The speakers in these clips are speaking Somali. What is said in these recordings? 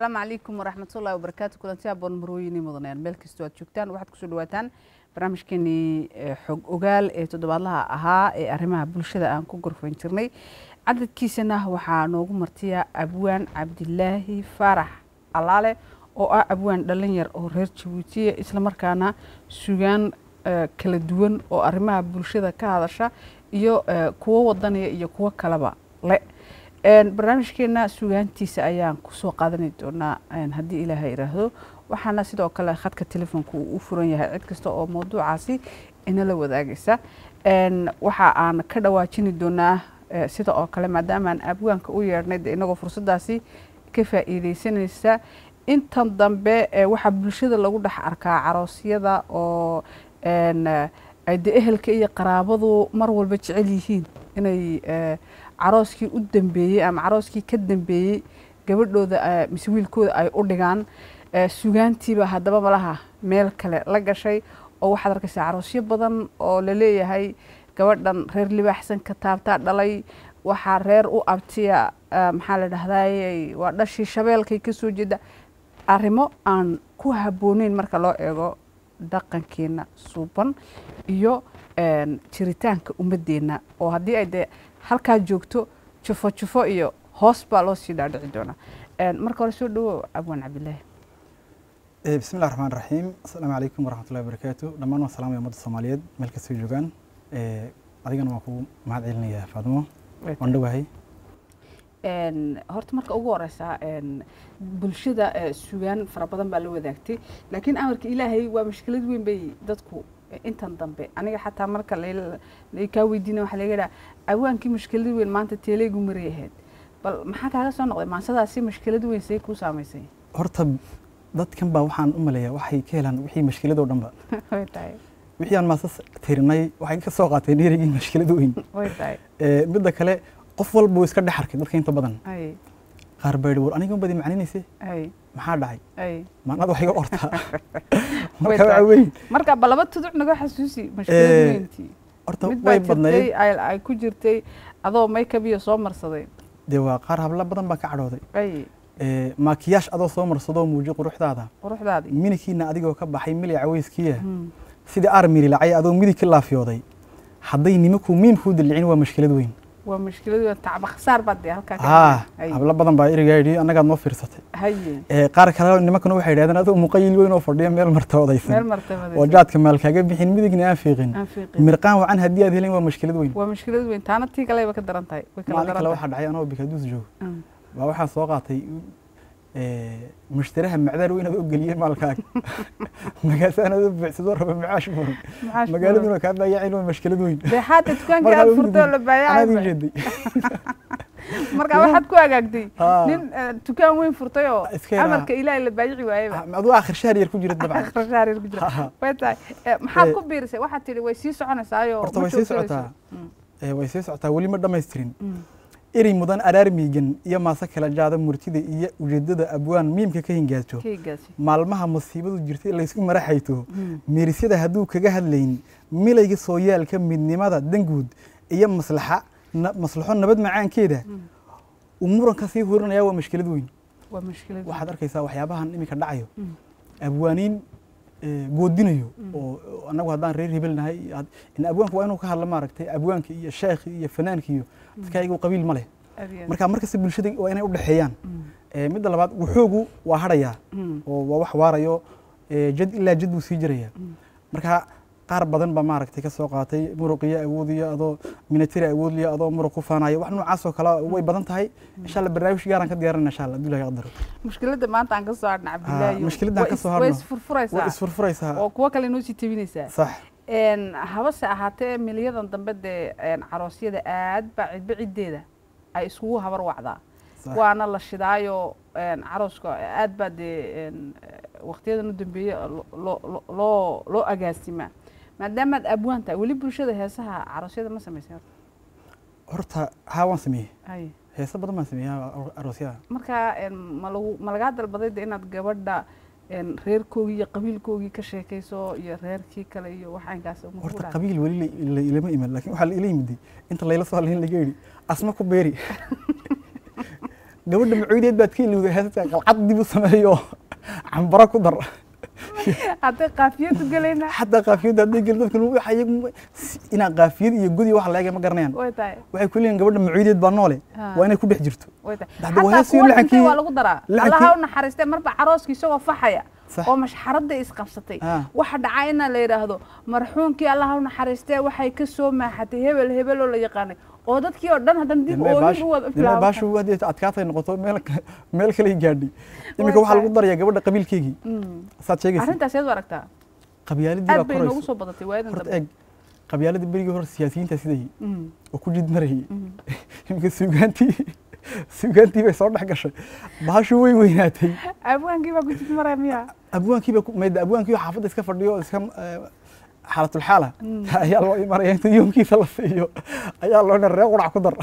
asalaamu calaykum waraxmatullahi wabarakaatu kulanti aboon marweyni mudaneen meel kastoo aad joogtaan waxaad kusoo dhawaataan barnaamijkeenii xog ogaal ee toddobaadlaha ahaa ee arrimaha bulshada aan ku gorfayn jirnay cadadkiisana waxaa noogu martiya abwaan cabdilaahi faarax allaale oo ah abwaan dhalinyar oo reer jabuutiya islamarkaana sugaan kala duwan oo arrimaha bulshada ka hadasha iyo kuwo wadaniya iyo kuwo kaleba le barnaamijkeena sugaantiisa ayaan kusoo qaadani doonaa haddii ilaaha iraahdo waxaana sidoo kale khadka telefoonka uu u furan yahay cid kasta oo mawduucaasi inala wadaagaysa waxa aan ka dhawaajini doonaa sida oo kale maadaamaan abwaanka u yeedhnay de inagoo fursadaasi ka faa'iideysanaysa intan dambe waxaa bulshada lagu dhex arkaa caroosyada oo ay de ehelka iyo qaraabadu mar walba jecel yihiin inay carooskii u dambeeyey ama carooskii ka dambeeyey gabadhooda mise wiilkooda ay u dhigaan sugaantiiba haddaba malaha meel kale la gashay oo waxaad arkaysaa caroosyo badan oo laleeyahay gabadhan reer libaaxsan ka taabtaa dhalay waxaa reer u abtiya maxaa la dhahday waa dhashii shabeelkay ka soo jeeda arrimo aan ku habbooneyn marka loo eego dhaqankeena suuban iyo jiritaanka ummadeenna oo haddii ay dee halkaa joogto jufo jufo iyo hoos baa loo sii dhaadhici doonaa marka hore soo dhawo abwaan cabdilaahi bismi llahi raxmaan raxiim assalaamu calaykum waraxmatullahi wabarakaatu dhammaan waan salaamaya ummadda soomaaliyeed meel kastoo joogaan adigana waan kugu mahad celinayaa faadimo waan dhowahay horta marka ugu horeysa bulshada sugaan fara badan baa la wadaagtay laakiin amarka ilaahay waa mashkilad weyn bay dadku intan dambe aniga xataa marka kaa weydiina waxaa laga dhaha awaankii mashkilad weyn maanta teeleygu maray ahayd bal maxaa kaaga soo noqday maansadaasi mashkilad weyn say kuu saamaysay horta dadkan baa waxaan u maleeyaa waxay ka helaan wixii mashkiladoo dhanba way tahay wixii aan maasas tirinay waxay ka soo qaateen dheerigii mashkilad weyn way tahay midda kale qof walba wuu iska dhex arkay dadka inta badan ay qaar baa yidhi war aniga unbadi macninayse ay maxaa dhacay ay maanada wax iga ortaa Way marka tahay. waa weyn marka ba laba tuduc naga xasuusi mashkilad Eh, weyntii horta mid baa way jirtay badnayd ay ay ku jirtay adoo makeup iyo soo marsaday dee waa qaar habla badan baa ka cadhooday ay maakiyaash adoo soo marsadoo muuji quruxdaada quruxdaadii minikiina adigoo ka baxay mili caweyskiya Hmm. sidii armiri lacay adoo midig ka laafyooday hadday nimankuu miim kuu dilicin waa mashkilad weyn waa mashkilad weyn tacba khasaar baad dee halkaa ka haa hay hablo badan baa erigaa yidhi annagaad noo fiirsatay haye Eh, qaar kale nimankuna waxay yidhahdeen adoo muqayil weyn oo fadhiya meel marta meel odaysan martabada oo jaadka maal kaaga bixin midigna aan fiiqin aan fiiqin mirqaan wacan haddii aad helin waa mashkilad weyn waa mashkilad weyn taana tii kaleba ka daran tahay way kala maalin kale daran waxaa dhacay anoo bikaduus joogo tahay Mm. baa waxaan soo qaatay eh, mushtaraha macdaan weyn adoo geliyey maalkaaga magaasaan adoo buuxsadoo raba macaash furan maxaa magaaladuna kaa baayacin waa mashkilad weyn dee xaata dukaankii Markaa aad ugu furtoo la anaad ii baayacay jeeday marka waxaad ku hagaagtay Haa. nin eh, dukaan weyn furtay oo Iska yaraa. amarka ilaahay la baayici waayeba aduu akhir shahar yar ku jira dabcan akhrishaariir ku jira Ha. way tahay Eh, maxaad Eh, ku biirisay waxaad tidhi way sii soconaysaayo horta ma way sii joogsanayso. socotaa Mm, Eh, way sii socotaa weli ma dhammaystirin mm. erey mudan araar miigan iyo maase kala jaada murtida iyo ujeedada abwaan miimka ka hingaajo keygaasi maalmaha musiibadu jirtay laysku maraxayto Mm. meerisyada hadduu kaga hadlayn milayga sooyaalka midnimada danguud iyo maslaxa na- maslaxo nabad macaankeeda Mm. uu muranka sii hurinaya waa mashkilad weyn waa mashkilad waxaad arkaysaa waxyaabahan iminka dhacayo Mm. abwaaniin eh, goodinayo Mm. oo oo annagu haddaan reer hebel nahay had- in abwaanka waa inuu ka hadla maaragtay abwaanka iyo sheekhi iyo fanaanka iyo dadka ayagu qabiil ma leh Aad iyo aad. marka markasta bulshada waa inay u dhexeeyaan Mm, Eh, midda labaad wuxoogu waa hadhayaa mm, oo waa wax waarayo eh, jad ilaa jad buu sii jiraya mm. marka qaar badan baa maaragtay ka soo qaatay muruqiyo awoodiyo adoo minatari awoodliyo adoo muruq ku faanayo wax noocaas oo kale way badan tahay insha alla barnaamij gaaraan ka diyaarinaa insha alla abdullahi qadaro mushkiladda maanta aan ka soo hadhna cabdilaahi mushkiladda aan ka soo hadhno. way way isfurfuraysaa isfurfuraysaa oo kuwo kale inoo sii tabinaysaa sax Een, habase ahaatee milyadan dambe dee een, caroosyada aad baa cidba ciddeeda ay iskugu habar wacdaa sax waana la shidaayo een, carooska aad baa dee een, waqtiyadan u dambeeye lo- lo- lo- loo loo agaasimaa maadaamaad abwaan tahay weli bulshada heesaha caroosyada ma samaysay horta? horta haa waan sameeyey Hay. heesa badan baan sameeyey aro- aroosyada marka een, ma lagu ma lagaa dalbaday de inaad gabadha een, reerkoogii iyo qabiilkoogii ka sheekayso iyo reerkii kale iyo waxaankaas ma kugu horta dhacay? qabiil weli la- la- ilama iman laakiin waxaa la ila yimiday inta layla soo hadlayn laga yidhi asma ku beeri gabadha macuudeed baad ka ilowday heesta qalcad dib u sameeyo cambaro ku dar hadday qaafiyadu gelayna xataa qaafiyadda hadday gelin dadka waxa iyagu inaa qaafiyad iyo gudi wax laega ma garanayaan way tahay waxay ku leeyihin gabadha macuudeed baa noole Ha. waa inay ku dhex jirto way tahay Hadda waa xataa heestii kuwa dhintay lacankii- waa lagu daraa lacankii- allaha u naxariistay marba carooskii isagoo faxaya Sax. oo mashxaradda isqabsatay Ah. waxa dhacay ina la yidhaahdo marxuunkii allaha u naxariistee waxay ka soo maaxatay hebel hebel oo la yaqaanay oo dadkii oo dhan haddana dib oohin u wada dime baashu haddii adkaatay noqoto meel ka- meel kale gaadhay iminka waxaa lagu darayaa gabadha qabiilkeygii saad sheegaysa arrintaas yaad u aragtaa qabyaaladii baa aad bay noogu korayso soo badatay waayadan horta dambe eeg qabyaaladii berigii hore siyaasiyiinta sidayay Mm, oo ku jid marayay mm. iminka suugaantii suugaantii bay soo dhex gashay baashu way weynaatay abwaankii baa ku jid maraya miya abwaankiiba mayda abwaankiiba xaafadda iska fadhiyo oo iska eh, xaalatulxaala Mm. ayaa loo imanaya inta yoomkiisa la siiyo ayaa loo dhan ree qurac ku dar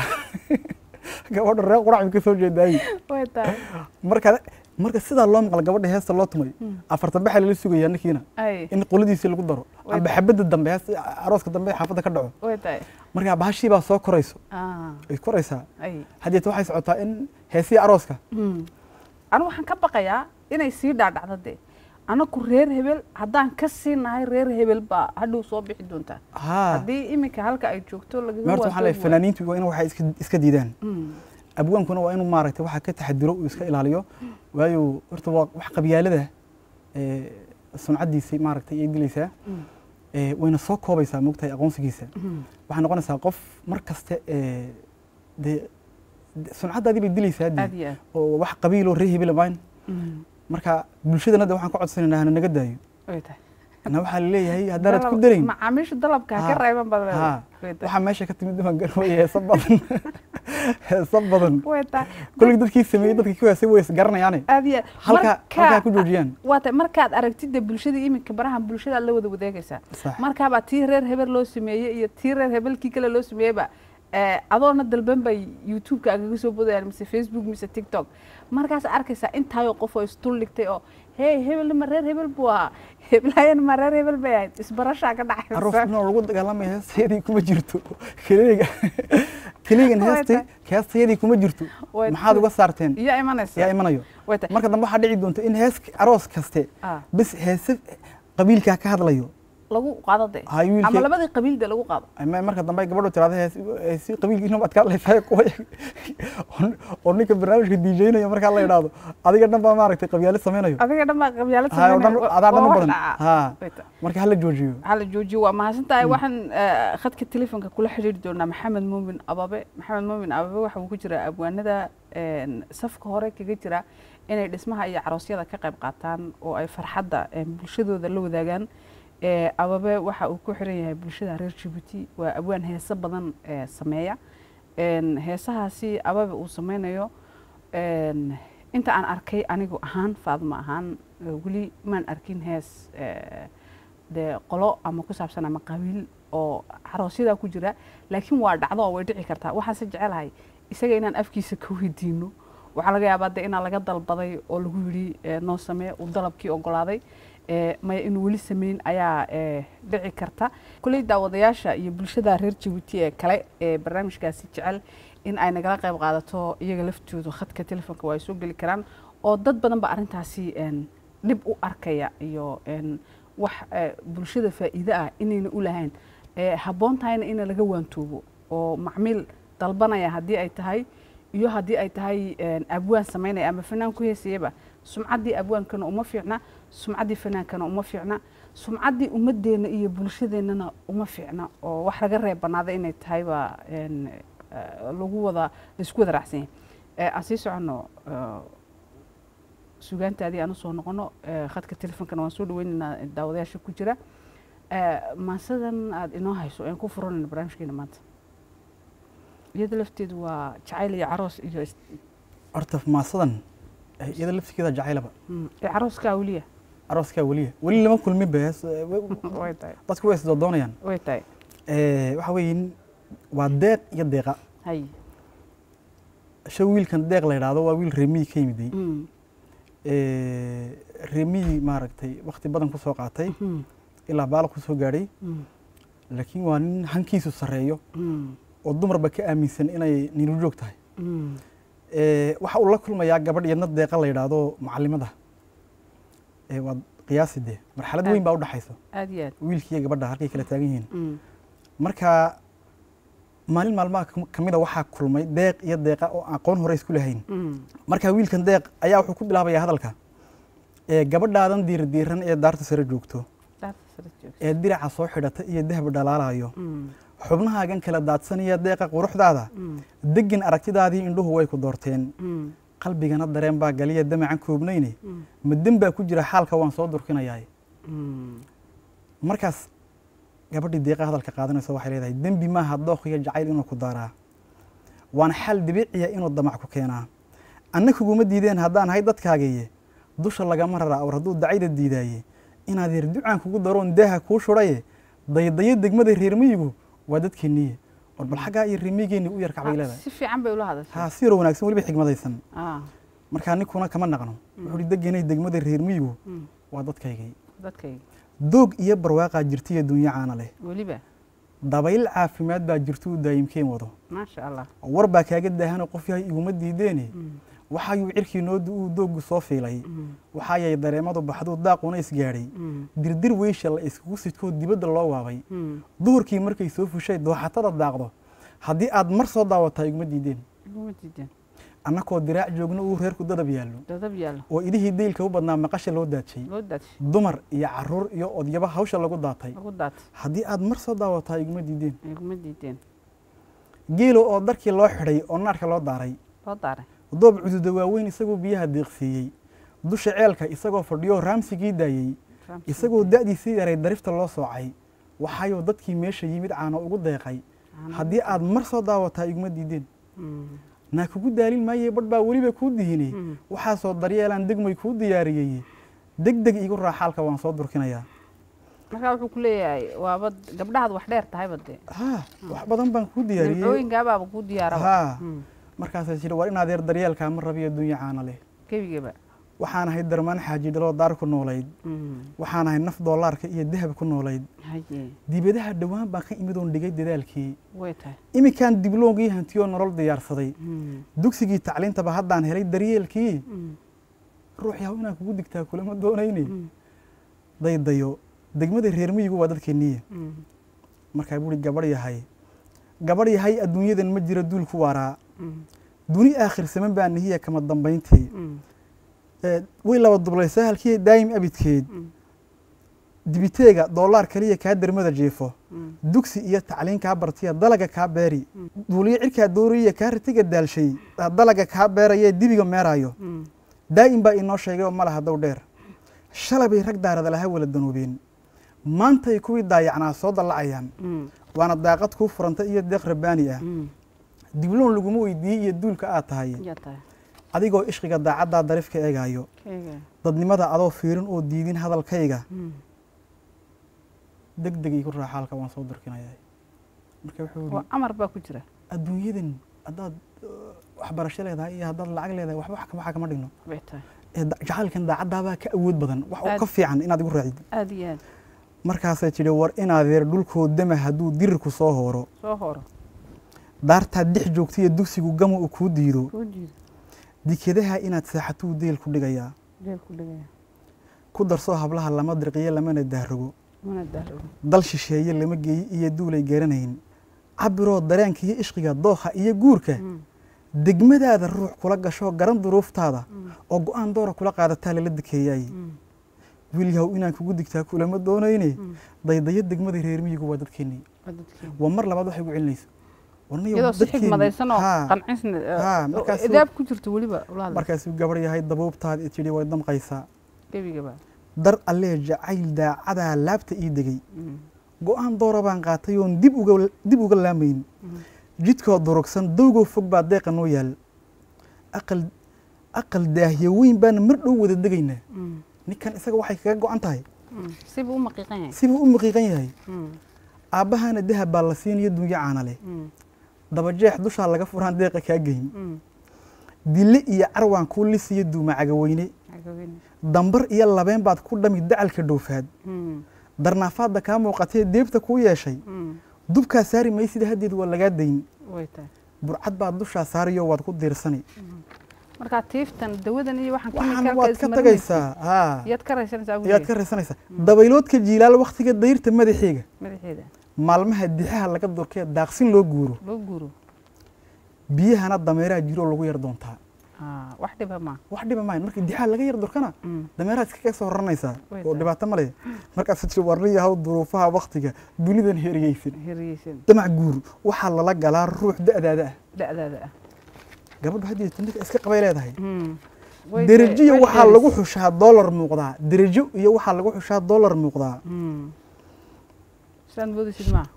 gabadha ree qurac bay ka soo jeedaayi way tahay marka marka sidaa loo maqla gabadha heesta loo tumay Mm. afartan baxa lala sugayaa ninkiina ay in qoladiisi lagu daro Way amba xabadda dambe heesta arooska dambe xaafadda ka dhaco way tahay marka bahashii baa soo korayso Ah, ay koraysaa ay haddeeta waxay socotaa in heesihii arooska Mm. anigu waxaan ka baqayaa inay sii dhaadhacdo dee anaku reer hebel haddaan ka sii nahay reer hebel baa hadhow soo bixi doontaa haa haddii iminka halka ay joogto lagaga meerta waxaan leeyahay waantoobi waayo. fanaaniintu waa in waxay iska iska diidaan Mm. abwaankuna waa inuu maaragtay waxa ka taxadiro uu iska ilaaliyo waayo horta waa wax qabyaalada ee suncaddiisa maaragtay ay dilaysaa Mm. ee wayna soo koobaysaa moogtahay aqoonsigiisa Mm. waxay noqonaysaa qof mar kaste ee dee de- suncaddaadii bay dilaysaa dee aad iyo aad oo wax qabiiloo ree hebela mayn Mm. marka bulshadana de waxaan ka codsanaynaa hana naga daayo way tahay na waxaa laleeyahay haddaanad ku Dalab- darayn macaamiisha dalabka ha ka Ha. reeban badan ha way tahay waxaa meesha ka timid waan garwaya heesa badan heesa badan way tahay koley dadkii sameeyey dadkii ku heesay way isgaranayaane aad iyo aad halka Marka- halkaa ku joojiyaan waa tahay markaad aragtida bulshada iminka baraha bulshada aad la wada wadaagaysaa sax markaabaa tii reer hebel loo sameeyey iyo tii reer hebelkii kale loo sameeyeyba eh, adoona dalban bay youtube-ka agaga soo bodayaan mise facebook mise tiktok markaas arkaysaa intaayoo qof oo isdul dhigtay oo hey hebelna ma reer hebel buu ahaa heblaayana ma reer hebel bay ahayd isbarashaa ka aroof dhacaysa inoo lagu dagaalamaya heestayadii kuma jirto keliga keligan Way heestay heestayadii kuma jirto Way maxaad uga saarteen iyo imanaysa yaa imanayo way tahay marka dambe waxaa dhici doonta in hees aroos kaste Ah, bes heese qabiilkaa ka hadlayo lagu qaado de hay ama wiilkii labadii qabiil de lagu qaado ama marka dambe ay gabadhu tirahdo hees heesi qabiilkiina baad ka hadlaysaa kuwa oo- oo ninka barnaamijka diijeynayo markaa la idhaahdo adiga dhan baa maaragtay qabyaalad sameynayo adiga dhan baa qabyaalad hay oo dhan sameynaya. adaa dhan Waa u wax badan dhaca. ha Way tahay. marka hala joojiyo hala joojiyo waa mahadsan tahay waxaan eh, khadka telefonka kula xidhiiri doonaa maxamed muumin ababe maxamed muumin ababe waxa uu ku jiraa abwaanada een, safka hore kaga jira inay dhismaha iyo caroosyada ka qayb qaataan oo ay farxadda een, bulshadooda la wadaagaan Eh, ababe waxa uu ku xiran yahay bulshada reer jabuuti waa abwaan heese badan eh, sameeya Een, heesahaasi ababe uu sameynayo een, inta aan arkay anigu ahaan faadma ahaan eh, weli maan arkin hees eh, dee qolo ama ku saabsan ama qabiil oo caroosyada ku jira laakiin waa dhacdo oo way dhici kartaa waxaanse jecelahay isaga inaan afkiisa ka weydiino waxaa laga yaabaa de inaa laga dalbaday oo lagu yidhi eh, noo samee uu dalabkii ogolaaday eh, maya inuu weli sameyn ayaa eh, dhici karta kuley daawadayaasha iyo bulshada reer jabuuti ee kale ee barnaamijkaasi jecel in ay nagala qayb qaadato iyaga laftoodu khadka telefonka waa ay soo geli karaan oo dad badan ba arrintaasi een, dhib u arkaya iyo een, wax eh, bulshada faa'iide ah inayna u lahayn Eh, habboon tahayna in laga waantoobo oo macmiil dalbanaya haddii ay tahay iyo haddii ay tahay een, abwaan samaynaya ama fanaan ku heesayaba sumcaddii abwaankana uma fiicna sumcaddii fanaankana uma fiicna sumcaddii ummadeenna iyo bulshadeennana uma fiicna oo wax laga reeb banaada inay tahay baa een, eh, lagu wada laisku wada raacsan yahay Eh, aan sii soconno eh, sugaantaadii aan usoo noqono eh, khadka telefonkana waan soo dhaweynaynaa daawadayaasha ku jira Eh, maasadan aada inoo hayso aan ku furanayno barnaamijkeena maanta iyada lafteedu waa jacayl iyo caroos iyo is- horta maasadan eh, iyada laftigeeda jacaylaba mm, ee carooskaa weliya arooskaa weliya weli lama kulmin ba hees eh, we- way tahay dadku way isdoodoonayaan way tahay Eh, waxa weeyin waa deeq iyo deeqa hay sha wiilkan deeq la yidhaahdo waa wiil reemiyi ka yimiday Mm, Eh, reemiyi maaragtay wakti badan ku soo qaatay mm, ilaa baala ku soo gaadhay mm, laakiin waa nin hankiisu sarreeyo mm, oo dumarba ka aaminsan inay nilu joog tahay mm, Eh, waxa uu la kulmayaa gabadh iyadna deeqa la yidhaahdo macallimada Eh, waad qiyaasi dee marxalad Aad. weyn baa u dhexaysa aad iyo aad wiilkii iyo gabadha halkay kala taagan yihiin Mm. marka maalin maalmaha ka mid a waxaa kulmay deeq iyo deeqa oo aqoon hore isku lahayn Mm. marka wiilkan deeq ayaa wuxuu ku bilaabayaa hadalka ee gabadhaadan diirdiiran ee daarta sare joogto Daarta sare joogta. ee diraca soo xidhata iyo dahab dhalaalayo Mm. xubnahaagan kala daadsanaya deeqa quruxdaada Mm. degin aragtidaadii indhuhu way ku doorteen Mm. qalbigana dareen baa galiya damacan koobnayne Mm. madan baa ku jira xaalka waan soo durkinayaa Mm. markaas gabadhii deeqa hadalka qaadanaysa waxay leedahay dembi maaha dooq iyo jacayl inuu ku daaraa waana xal dabiiciya inuu damac ku keenaa anna kuguma diideen haddaan ahay dadkaagiye dusha lagama raraa awr hadduu dacayda diidaaye inaad yar ducaan kugu daroon daaha kuu shudhaye daydayo degmada reer miyigu waa dadkeenniye war bal xaggaa iyo reer miyigeenni u yar kacbay Ah, leedahay si fiican bay ula hadashay haa si yaroo wanaagsan weliba xigmadaysan Ah. markaa ninkuna kama naqno wuxuu hi degenay degmada reer miyigu Mm. waa dadkaygii dadkayga doog iyo barwaaqaa jirtiyo dunya caana leh weliba dabayl caafimaad baa jirtuu daayimkeen wado maasha allah war baa kaaga daahanoo qof yahay iguma diideene Mm. waxaayuu cirkii noodu uu dooggu soo fiilay Mm. waxaayay dareemadu baxduu daaquna isgaadhay Mm. dirdir weysha la iskugu sidkoo dibadda loo waabay Mm. duhurkii markay soo fushay dooxatada daaqdo haddii aad mar soo daawataa iguma diideen iguma diideen annakoo diraac joogno uu reerku dadab yaallo dadab yaallo oo idihii daylka u badnaa maqasha loo daajay loo daadshay dumar iyo caruur iyo odyaba hawsha lagu daatay lagu daatay haddii aad mar soo daawataa iguma diideen iguma diideen geelo oo darkii loo xidhay oo naarka loo daaray loo daaray doob cududa waaweyn isagoo biyaha deeqsiiyey dusha ceelka isagoo fadhiyo raamsigii daayey Ramsey. isagoo da'diisii yaray darifta loo soocay waxaayuu dadkii meesha yimid caano ugu deeqay Caano haddii aad mar soo daawataa iguma diideen Mm. naa kugu daalin maaye badh baa weliba kuu dihine Mm. waxaasoo daryeelaan degmay kuu diyaariyey deg deg iigu raaxaalka waan soo durkinayaa markaa wuxuu ku leeyahay waaba gabdhahaad wax dheer tahayba dee haa wax badan baan kuu diyaariyey nimcooyinkaabaaba kuu diyaaraba haa Mm. markaasaa jira war inaad yar daryeelkaa ma rabiyo dunya caana leh gebigaba waxaan ahay darmaan xaaji dhaloo daar ku noolayd Mm. waxaan ahay naf doolaarka iyo dahab ku noolayd haye dibadaha dhowaan baan ka imid oon dhigay dadaalkii way tahay iminkaan dibloongii hantiyoo nolol diyaarsaday Mm. dugsigii tacliintaba haddaan helay daryeelkii Mm. ruux yahow inaan kugu digtaa kulama doonayne Mm. daydayo degmada reer miyigu waa dadkeenniye Mm. markaa buuri gabadh yahay gabadh yahay adduunyadan ma jiro duul ku waaraa Mm. duni aakhirsaman baa nihiya kama dambayntii Mm. Ee, way laba dublaysaa halkii daayim abidkeed Mm. dibiteega doolaar kaliya kaa dermada jiifo Mm. dugsi iyo tacliin kaa bartiya dalaga kaa beeri Mm. duuliyo cirkaa dooriya kaa ritiga daalshay dalaga kaa beerayee dibiga meeraayo Mm. daa'im baa inoo sheegay oo malaha dow dheer shalay bay rag daarada laha wala danuubeen maantay kuwii daayacnaa soo dallacayaan Mm. waana daaqad kuu furanta iyo deeq rabbaani ah Mm. dibloon laguma weydiiyey iyo duulka aad tahay yaa tahay adigoo ishqiga daacaddaa darifka eegaayo keyga dadnimada adoo fiirin oo diidin hadalkayga Mm. deg deg igu raaxaalka waan soo durkinayaa marka wuxuu waa yidhi amar baa ku jira adduunyadan haddaad uh, waxbarasho leedahay iyo haddaad lacag leedahay waxba wax kama- waxa kama dhigno way tahay ee da- jacaylkan daacaddaabaa ka awood badan wax Aad. ka fiican inaad igu raacid aada iyo aad markaasay tidhi war inaadeer dhulkoo dama hadduu dirirku soo hooro soo horo daartaad dhex joogta iyo dugsigu gama uu kuu diido kuu jiida dikedaha inaad saaxatuu deel ku dhigayaa deel ku dhigaya ku darsoo hablaha lama dirqiyo lamana daahrogo mana daahrogo dal shisheeye lama geeyi iyo duulay garanayn cabiroo dareenka iyo ishqiga dookha iyo guurka Mm. degmadaada ruux kula gashoo garan duruuftaada Mm. oo go-aan doora kula qaadataa lala dekeeyaay Mm. wiilyahow inaan kugu digtaa kulama doonayne Mm. daydayo degmada reer miyigu waa dadkeennii waa dadkeena. waa mar labaad waxay gu celinayso warniyow iyadoo si dadkeennii- xigmadaysan oo Haa. qancisna Haa, oo markaasuu- idaab ku jirto weliba ula hadla markaasuu gabarh yahay dabuubtaad tidhi way damqaysaa gebigaba dar allee jacayl daacadaa laabta ii degey Mm. go-aan doora baan qaatay oon dib uga dib uga laamayn Mm. jidkoo durugsan dowgoo fog baa deeqa noo yaal aqal aqal daahyo weyn baana mar dhow wada degaynaa Mm. ninkan isaga waxay kaga go-an tahay Mm. sibuu u maqiiqan yahay sibuu u maqiiqan yahay Mm. aabbahaana dahab baa la siinayo dunyo caana leh Mm. dabajeex dushaa laga furaan deeqa kaa geyn Mm. dille iyo carwaan kuu lisiyo duuma cagaweyne Cagaweyne. dambar iyo labeen baad ku dhami dacalka dhowfaad Mm. darnaafaadda kaa muuqatee deebta kuu yeeshay Mm. dubkaa saari maysida haddeed waa lagaa dayn way tahay burcad baad dushaa saariyo waad ku diirsani markaa tiiftan dawadan iyo waxaan waxaan kimikalka waad ka tagaysaa haa yaad ka raysanaysaa ugu ayaad ka raysanaysaa dabayloodka jiilaal waktiga dayrta madaxiiga madaxeeda maalmaha dixaha laga durkee daaqsin loo guuro loo guuro biyahana dameeraha jiroo lagu yar doontaa Ah, wax dhiba ma wax dhiba maayo markii dixaha laga yar durkana Mm. dameeraha iskaga soo raranaysaa Way oo tahay. dhibaato ma leh markaas jir warniyahaw duruufaha waktiga dunidan heriyeysan hiriyeysan damac guur waxaa lala galaa ruux da'daada ah da'daada ah gabadhu haddii tundhika iska qabay leedahay Mm. Way derajo iyo way waxaa dheeris. lagu xushaa dollar muuqdaa derajo iyo waxaa lagu xushaa dollar muuqdaa Mm. sidaad moodaysid ma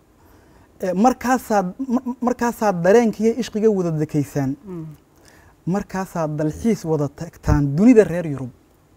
Eh, markaasaad mar- markaasaad dareenka iyo ishqiga wada dekeysaan Mm. markaasaad dalxiis wada tagtaan dunida reer yurub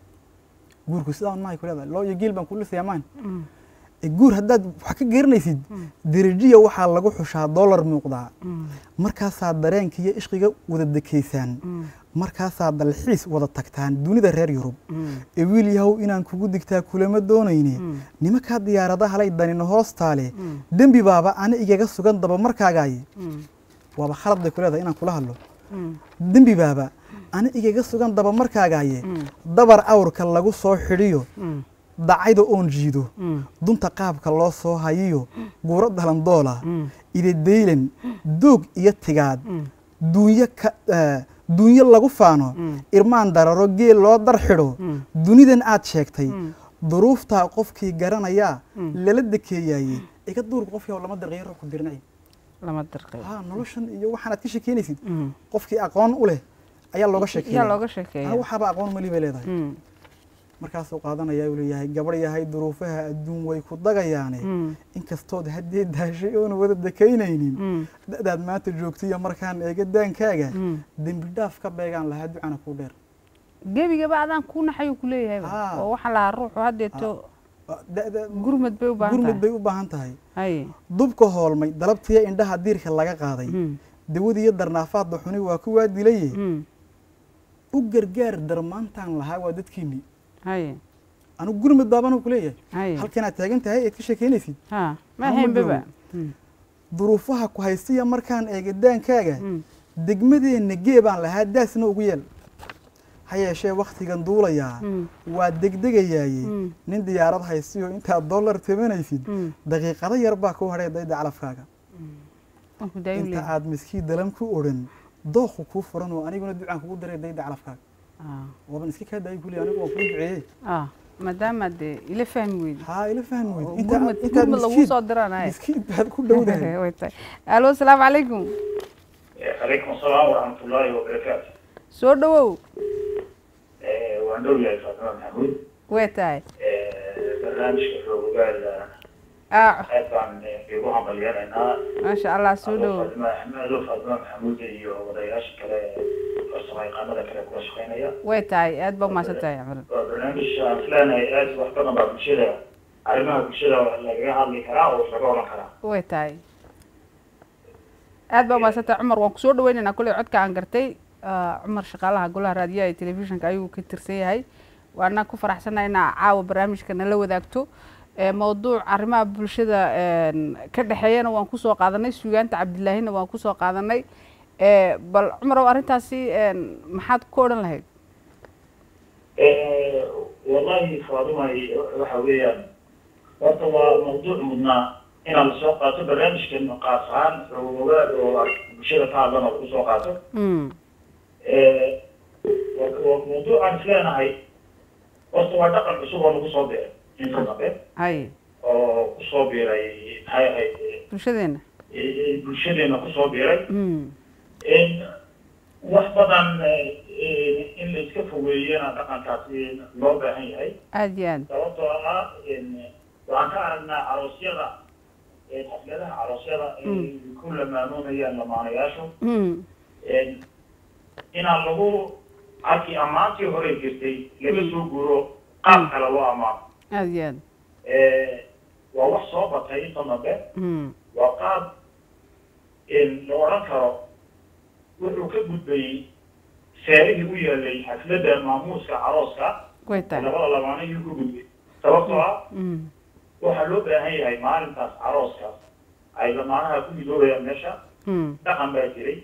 guurku sidaan maay ku leedahay loo iyo giil baan kulisayaa maan Mm. Eh, guur haddaad wax ka geerinaysid Mm. derajiya waxaa lagu xushaa dollar muuqdaa Mm. markaasaad dareenka iyo ishqiga wada dekeysaan Mm. markaasaad dalxiis wada tagtaan dunida reer yurub Mm. ee wiil yahow inaan kugu digtaa kulama doonayne Mm. nimankaa diyaaradaha lay danina hoostaale Mm. dembi baaba ana igaga sugan daba markaagaaye Mm. waaba khalad bay ku leedahay inaan kula hadlo Mm. dembi baaba ana igaga sugan daba markaagaaye Mm. dabar awrka lagu soo xidhiyo Mm. dacayda oon jiido Mm. dunta qaabka loo soo hayiyo guuro dalandoola Mm. idadaylan doog iyo tigaad Mm. duunyo ka eh, duunyo lagu faano Mm. irmaan dararo geel loo dar xidho Mm. dunidan aad sheegtay Mm. duruuftaa qofkii garanayaa Mm. lala dekeeyaayey iga duurka qofkii oo lama dirqiyo ruux ku dirnay lama dirqay ha noloshan iyo waxaanaad ka sheekeynaysid Mm. qofkii aqoon u leh ayaa looga yaa sheekeeya looga sheekeeya ha waxaaba aqoon mali bay leedahay Mm. markaasuu qaadanaya uu leeyahay gabadh yahay duruufaha adduun way ku dagayaane Mm. inkastood haddii daashay oona wada dekeynaynin Mm. da'daad maanta joogtiyo markaan eega daankaaga Mm. dembi dhaaf ka beegaan lahaa ducana kuu dheer gebigaba adaan kuu naxayuu ku leeyahayba Ah. oo waxaan lahaa ruuxu haddeeto da'da gurmad bay u baahan gurmud tahay bay u baahan tahay haye dubka hoolmay dalabtiya indhaha diirka laga qaaday Mm. dawadiiyo darnaafaadda xuni waa kuwaa dilaye Mm. u gargaar darmaantaan lahaa waa dadkiinni haye anigu gurmud baabanu ku leeyahay haye halkanaad taagan tahay eed ka sheekeynaysid ha ma Hama haynbaba joogo. duruufaha ku haystiya markaan eega daankaaga Mm. degmadeenna gee baan lahaa daasna ugu yeel ha yeeshee wakhtigan duulayaa Mm. waa degdegayaaye Mm. nin diyaarad haystiyo intaad dollar tabanaysid Mm. daqiiqado yar baa ku hadhay dayda calafkaaga waan ku daayo inta leeyahay aad miskii dalam ku odhan dooqu kuu furan oo aniguna ducaan kugu daray dayda calafkaaga Ah. waaban iska kaa daayo kuley anigu waan kuu duceeyey ah maadaama dee ila fahmi weydi haa ila fahmi oo weyd gurmad gurmad lagu soo diranaye miskiin baad ku dhowdahay way tahay alo asalaamu calaykum عليكم السلام ورحمة الله وبركاته soo dhawow waan dhow yahay faatimo maxamuud way tahay barnaamijka xoogaal ah aad baan igu hambalyanaynaa maasha allah soo dhawow ado faatimo maxamuud iyo wadayaasha kale farsamo yaqaanada kale kula shaqeynaya way tahay aad baa umahadsan tahay camaran waa barnaamij aan isleenahay aad wax badan baa bulshada arrimaha bulshada lagaga hadli karaa oo laga oran karaa way tahay aad baa umahadsan tahay cumar waan kusoo dhaweynaynaa kolley codka aan gartay Ah, cumar shaqaalaha golaha raadiyaha iyo telefishinka ayuu ka tirsan yahay waana ku faraxsannahay inaa caawa barnaamijka nala wadaagto Eh, mawduuc arrimaha bulshada een, ka dhexeeyana waan kusoo qaadanay sugaanta cabdilaahina waan kusoo qaadanay Eh, bal cumarow arrintaasi een, maxaad ku odhan lahayd wallahi faadumay waxa weeyaan horta waa mawduuc mudnaa inaan lasoo qaato barnaamijkan qaas ahaan xoogaad oo bulshada ka hadlan oo lagu soo qaato Mm, mawduucaan isleenahay horta waa dhaqan cusub oo lagu soo biiray inta dambe haye oo kusoo biiray maxay ahayd bulshadeena eh, bulshadeena kusoo biiray Mm, in wax badan eh, in la iska fogeeyana dhaqankaasi loo baahan yahay aad iyo aad sababtoo ah in waxaan ka aragnaa aroosyada ee xafladaha aroosyada ay ku lamaanoonayaan lamaanayaashu Mm, in- inaan lagu halkii ammaantii hore jirtay laga soo guuro qaab kale loo ammaano aad iyo aad waa wax soo batay inta dambe Mm, waa qaab in la odhan karo wuxuu ka gudbayey seerihii u yaalay xafladda maamuuska carooska way tahay labada lamaanihii ka gudbay sababtoo ah Mm, waxaa loo baahan yahay maalintaas carooskaas ay lamaanaha ku midoobayaan meesha Mm. dhaqan baa jiray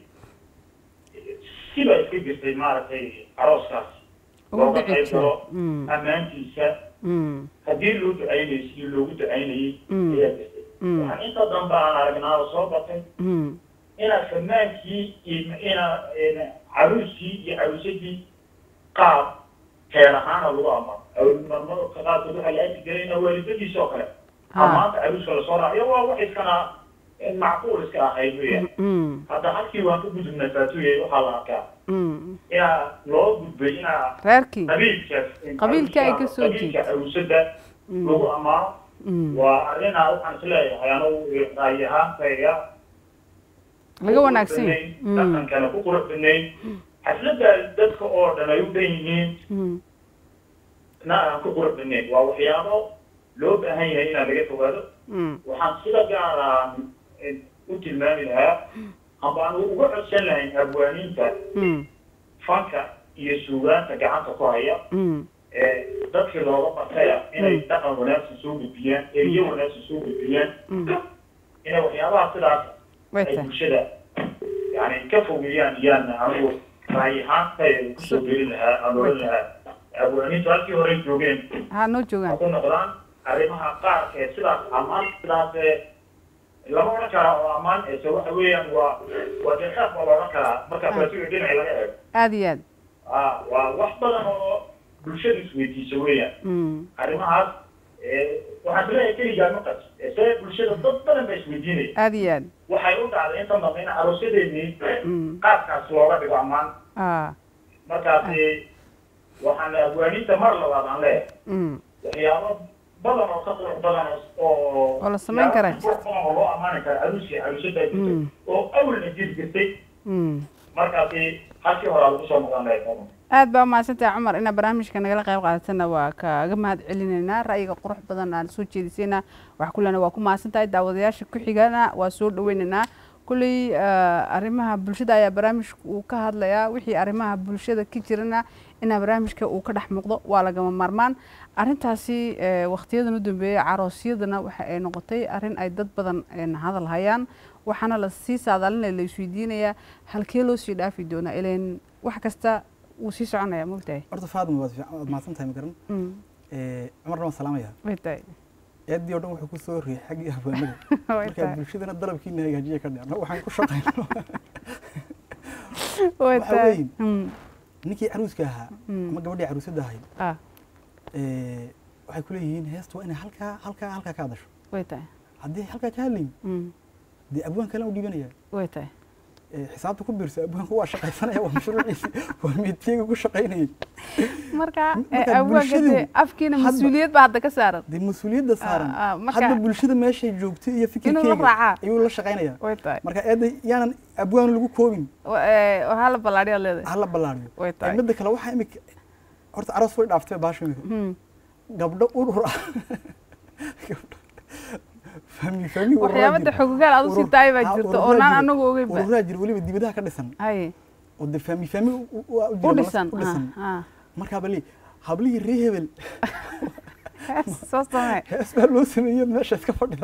sibaa iska jirtay maaragtay arooskaas ugu looga dhici qayb jiro galo Mm. ammaantiisa Mm. haddii loo ducaynayay sidii loogu ducaynayay Mm. ayaa jirtay Mm. waxaan inta dambe aan aragnaa oo soo batay Mm. inaa famaankii iyo ina ina caruuskii iyo caruusadii qaab heer ahaana lagu ammaano awlmarmarka qaarkood waxaa la arki jiray ina waalidadiisa oo kale Ha. ammaanta caruuska lasoo raaciyo waa wax iskana macquul iska ahayd weya Mm. hadda halkii waan ka gudubnay faatuye waxaa la arkaa Mm. inaa loo gudbay inaa reerkii qabiilka Qabiilka ay ka soo qabiilka caruusada Mm. lagu ammaano Mm. waa arrinaa waxaan isleeyahay anugu raayi ahaantayga laga wanaagsan yahay Mm. dhaqankana ku qurux badnayn xafladda dadka oo dhan ay u dhan yihiin Mm. na aan ku qurux badnayn waa waxyaabo loo baahan yahay inaan laga fogaado Mm. waxaan sida gaar ah u tilmaami lahaa amba aan uga codsan lahayn abwaaniinta Mm. fanka iyo suugaanta gacanta ku haya Mm. ee dadkii looga bartaya inay dhaqan wanaagsan soo gudbiyaan eriyo wanaagsan soo gudbiyaan Mm. inay waxyaabaha sidaas way ay tahay bulshada yani ka fogeeyaan iyaan anigu raayi ahaantay kusoo gelin lahaa aan oran lahaa abwaaniintu halkii horey joogeen ha noo ha joogaan ku noqdaan arrimaha qaarka ee sidaas ammaan sidaas ee lama odhan karaa oo ammaan ese waxa weeyaan waa waa deeqaad baa la odhan karaa marka faasiga dhinaci laga eego aada iyo aad ah waa wax badan oo bulshada isweydiisa weeyaan Mm. arrimahaas ee waxaan isleeyahay keligaa ma qas se bulshada dad badan baa isweydiinaya aada iyo aad waxay u dhacday inta dambe in aroosyadeenii Mm. qaabkaas looga dhigo ammaan ah markaasi waxaan abwaaniinta mar labaad aan leeyahay Mm. waxyaabo badan oo ka qurux badan oo Oo la samayn kara. waxyaabo qurux badan oo loo ammaani kara aruusi aruusada jirtay Mm. oo awalna jiri jirtay Mm. markaasi halkii horaa lagu soo noqon lahay aad baa umahadsantahay cumar inaad barnaamijka nagala qayb qaadatana waa kaaga mahad celinaynaa ra'yiga qurux badan aan soo jeedisayna wax kulena waa ku mahadsantahay daawadayaasha ku xigana waa soo dhaweynaynaa kulley eh, arrimaha bulshada ayaa barnaamijka uu ka hadlayaa wixii arrimaha bulshada ka jirana inaa barnaamijka uu ka dhex muuqdo waa lagama maarmaan arrintaasi eh, waqtiyadan u dambeeyay caroosyadana waxa ay noqotay arrin ay dad badan een, hadal hayaan waxaana la sii saadaalinaya la isweydiinayaa halkee loo sii dhaafi doonaa ileen wax kasta wuu sii soconaya mogtahay horta faadma waad fiican- waad mahadsan tahay ma garan Mm, Eh, cumarna waan salaamaya way tahay eeddii oo dhan wuxuu ku soo riyay xaggii haweenada way marka tahay bulshadana dalabkiina hagaajiya ka dhicno waxaan ku shaqayno way waxa tahay weyn. Mm, ninkii caruuska ahaa mm, ama gabadhii caruusada ahayd ah eh, waxay ku leeyihiin heesta waa inay halkaa halkaa halkaa ka hadasho way tahay haddii halkaa ka hadlayin Mm, dee abwaan kale u dhiibanaya way tahay Eh, xisaabta ku biirsa abwaanku waa shaqaysanaya waa mashruuciisi waa meetiyaga ku shaqaynayay marka Marka eh, awaaga bulshadu dee afkiina hadba- mas-uuliyad baa hadda ka saaran dee mas-uuliyadda saaran ah, marka- hadda bulshada meeshay joogtay iyo fikirkeyga raacaa. ayuu la shaqaynaya way tahay marka eedda yaanan abwaan lagu koobin Wa- eh, waxaa la ballaadhiyaa leedahay hala ballaariyo way Eh, tahay midda kale waxaa imika horta aroos way dhaaftay baasha imika Mm, gabdho urur ah Gabdho- fahmi fahmi ururaa waxyaabada jira. xogogaal aad u sii Urur- tahay baa ah, jirta ururaa oo naan jira. anagu ogeyn ba ururaa jira weliba dibadaha ka dhisan hay oo de fahmi fahmi u- u- u- u u jira dhisan u dhisan ah, ah. markaa bali hablihii ree hebel soo samee hees baa loo sameeyey meesha iska fadhida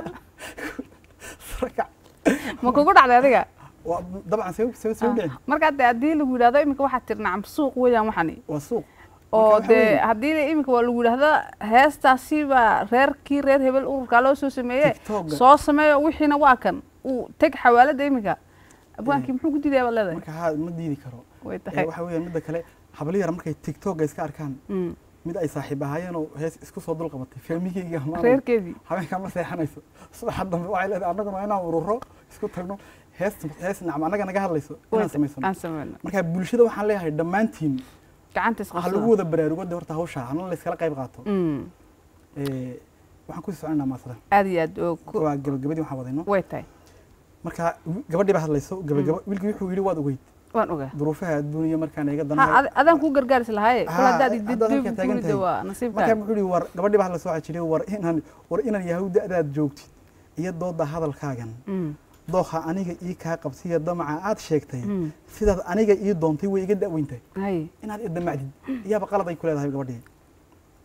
sarakac ma kugu dhacday adiga waa dabcan sabab sabab sabab dhicin markaa dee haddii lagu yidhahdo iminka waxaad tiri nacam suuq weeyaan waxani waa suuq oo Marka waxa dee weeye, haddii iminka waa lagu yidhahda heestaasi baa reerkii reer hebel ururkaa loo soo sameeye TikTok-ga. soo sameeyo wixiina waa kan uu teg xawaalada iminka abwaankii muxuu ku diidaya baad leedahay marka haa ma diidi karo way Eh, tahay waxa weeye midda kale hablo yar markay tiktok iska arkaan Mm, mid ay saaxiib ahaayeen oo hees isku soo dul qabatay fahmigeyga ama reerkeedii habeenkaa ma seexanayso subaxa dambe waxay leedahay annaguna waa inaan ururo isku tagno hees hees nacam annaga naga hadlayso inaan samaysano aan sameyno marka bulshada waxaan leeyahay dhammaantiin gacanta waxa lagu isqabsada wada baraarugo de horta hawsha hana la iskala qayb qaato Mm, Eh, waxaan kusii soconaa maasada aad iyo aad oo ku- waa gabagabadii waxaan wadayno way tahay marka gabadhii baa hadlayso gabagaba wiilkii wuxuu yidhi waad ogeyd waan ogaa duruufaha adduuniya markaan iga ha danahay ad- adaan kuu gargaaris lahaaye kula Ha, haddaad haddaad halkaa taagan ididguurida tahay. waa markaa nasiibkaa wuxuu yidhi war gabadhii baa hadlayso waxaa jiray war inaan war inaan yahuud da'daad joogtid iyo dooda hadalkaagan Mm, dooha aniga ii kaa qabsiya damaca aad sheegtay mm, sidaad aniga ii doontay way iga da'weyntahay hay inaad idamacdid iyaaba qalad ay ku leedahay gabadhii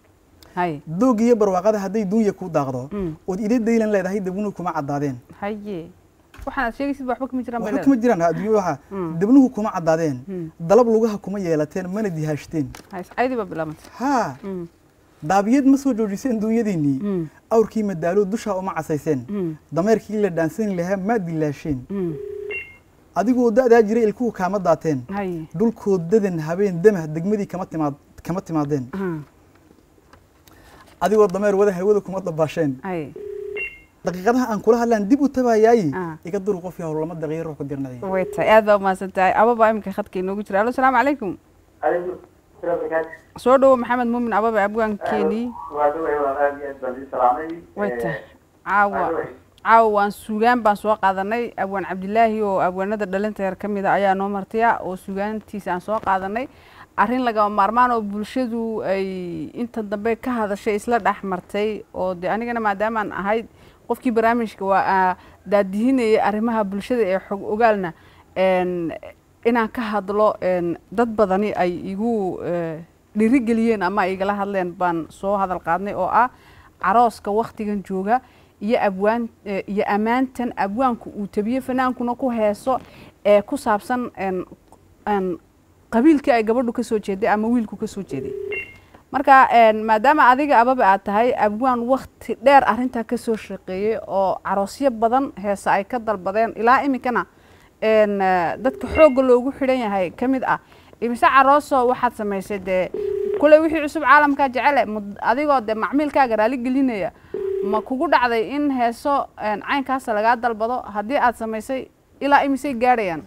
haye doog iyo barwaaqada hadday duunya kuu daaqdo Mm. ood ida daylan leedahay dabnuhu kuma caddaadeen haye waxaan aad sheegaysid waxba kama jiraan bay waxba kuma leedahay jiraan adduunyo waxa Mm. dabnuhu kuma caddaadeen Mm. dalab lugaha kuma yeelateen mana dihaashteen haye iscaydii baa bilaabantay haa Mm, daabiyad ma soo joojiseen duunyadiinnii mm, awrkii madaalo dushaa uma casayseen mm, dameerkii la dhaansan lahaa ma dilaasheen mm. adigoo da'daa jiray ilkuhu kaama daateen haye dhulkood dadan habeen damah degmadii kama timaad kama timaadeen aha, adigoo dameer wada hawada kuma dabaasheen haye daqiiqadaha aan kula hadlaan dib u tabayaayi Ah. iga duru qof yahow lama daqiiqo ruux ku dirnacay way tahay aad baa umahadsan tahay ababa iminka khadka inoogu jira alo salaamu calaykum عليكم السلام عليكم soo dhowo maxamed muumin ababa abwaankeenii وادوي وغادي أدبر سلامي way tahay caawa caawa waan suugaan baan soo qaadanay abwaan cabdilaahi oo abwaanada dhalinta yar ka mid a ayaa noo martaya oo suugaantiisa aan soo qaadanay arrin lagama maarmaan oo bulshadu ay inta dambe ka hadashay isla dhex martay oo de anigana maadaamaan ahayd qofkii barnaamijka waa aa daadihinayay arrimaha bulshada ee xog ogaalna een, inaan ka hadlo een, dad badani ay igu eh, dhiirigeliyeen ama ay igala hadleen baan soo hadal qaadnay oo ah carooska waktigan jooga iyo abwaan eh, iyo ammaantan abwaanku uu tabiye fanaankuna ku heeso ee ku saabsan een, een, qabiilkii ay gabadhu ka soo jeeday ama wiilku ka soo jeeday marka een, maadaama adiga ababa aad tahay abwaan wakti dheer arrintaa ka soo shaqeeyey oo caroosyo badan heese ay ka dalbadeen ilaa iminkana een, eh, dadka xoogga loogu xidhan yahay ka mid ah imise carooso waxaad samaysay dee kule wixii cusub caalamkaa jecele mud- adigoo dee macmiilkaaga raali gelinaya ma kugu dhacday in heeso een, caynkaasa lagaa dalbado haddii aad samaysay ilaa imisay gaadhayaan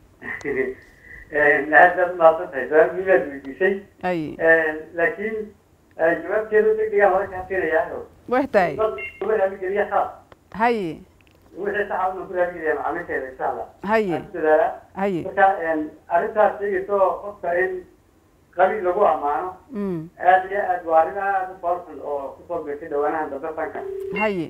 هذا ما صدق سؤال ميلاد ويديسي ay لكن جواب كده دقيقة ما كان يعني wax tahay ولا بيجي خلاص haye وحي صعب إنه كلها بيجي مع عمل كده إن شاء الله haye هذا haye marka arrintaas sheegayso qofka in qabiil lagu ammaano mm, aad iyo aad waa arrin aad u farxun oo kusoo beertay dhawaanahan dambe fanka haye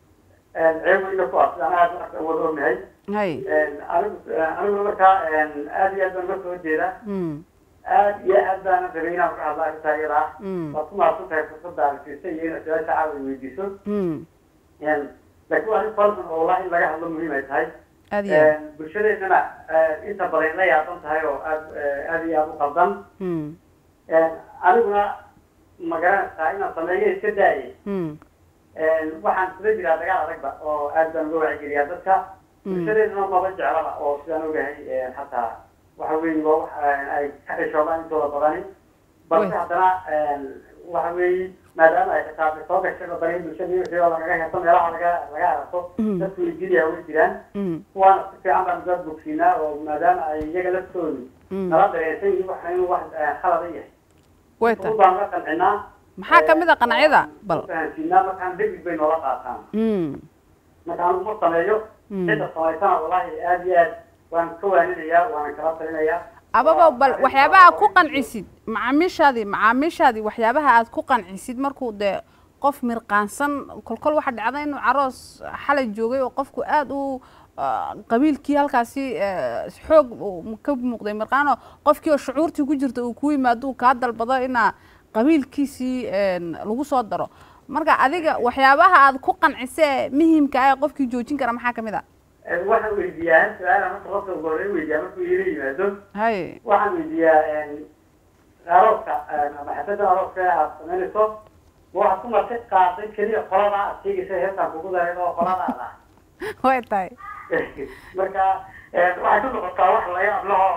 ceeb weyna ku ah aan aad wax wada ognahay haye anigu aniguna markaa aad iyo aad baan uga soo jeeda mm, aad iyo aad baana rabay inaan ka hadla arrintaa iyada ah mm, waad ku mahadsan tahay fursadda aad siisay iyo inaad su-aasha caawa weydiiso mm. laakiin waa arrin farxun oo wallahi in laga hadlo muhiim ay tahay aad iyo aad bulshadeennana inta badan la yaaban tahay oo aad aad iyo aad u qaldan mm, aniguna ma garanaysaa inaan sameeyo iska daaye mm, waxaan kula jiraa dagaal adagba oo aad baan uga wacigeliyaa dadka bulshadeeduna maba jeclaba oo sidaan ogahay xataa waxa weeye waa wax ay ka xishoodaan intooda badani balse Wey. haddana waxa weeye maadaama ay xitaa soo gashay badani bulshadii wixii oo lagaga heeso meelaha laga laga arko Mm. dadku wejiriya way jiraan mm, kuwaana si fiican baan uga bogsiinaa oo maadaama ay iyaga laftoodu mm. nala dareensan yihiin waxa inuu wax khalada yahay way tahay ugu baan la qancinaa maxaa ka mid a qanacyada bal fahansiinaa markaan degdeg bay noola qaataan mm, marka anigu ma sameeyo mm. cidda samaysana wallahi aad iyo aad waan ka waaninayaa waan kala talinayaa ababa bal waxyaabaha ku qancisid macaamiishaadii macaamiishaadii waxyaabaha aad ku qancisid markuu dee qof mirqaansan kolkol waxaa dhacda inuu caroos xalay joogay oo qofku aad u ah, qabiilkii halkaasi eh, xoog uu ka muuqday mirqaanoo qofkii oo shucuurtii ku jirta uu ku yimaado uu kaa dalbado inaa qabiilkiisii een, lagu soo daro marka adiga waxyaabaha aad ku qancisee muhimka ah ee qofkii joojin kara maxaa ka mid a waxaan weydiiyaa hal su-aala marka qofka ugu horreyn weydiiyaa markuu ila yimaado haye waxaan weydiiyaa arooska ama xafada arooska aad samaynayso ma waxaad ku marti qaaday keliya qolada aad sheegaysa heestaan kugu daray oo qoladaada ah way tahay marka waxay ku noqotaa wax laga hadlaho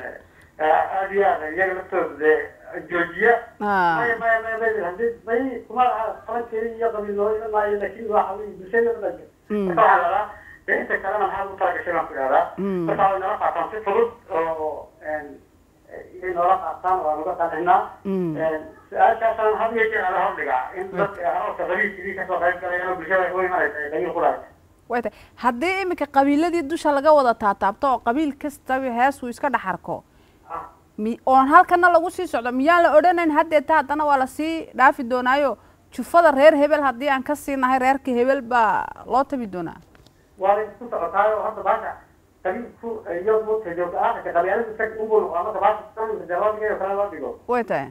aad iyo aad iyaga laftooda dee joojiya Ah, maya maya maya maya hadii may kuma qaban keli iyo qabiilnooyo maayo laakiin waxa weye bulshada u dhashay mm, marka waxaa lahaa dee inta kalena maxaad u talagashay baan ku idhahdaa mm, marka way nala qaataan si fudud oo inay noola qaataan waan uga qancinaa mm. su-aashaasaan had iyo jeer ala hordhigaa in dadka arooska qabiilkii kasoo qayb galayana bulshada u imanaysa ay qabiil ku lahayd way tahay haddii iminka qabiiladii dusha laga wada taataabto oo qabiil kastaba hees uu iska dhex arko Ah, mi oon halkana lagu sii socdo miyaan la odhanayn haddeeta haddana waa lasii dhaafi doonaayo jufada reer hebel haddii aan ka siinahay reerka hebel baa loo tabi doonaa waa la isku socotaayo hadda baasha qabiilku iyo mudka joogta aakhirka qabyaaladu isaga unbuu noqdaa marka baasha sanadka dee loo dhigayo kale loo dhigo way tahay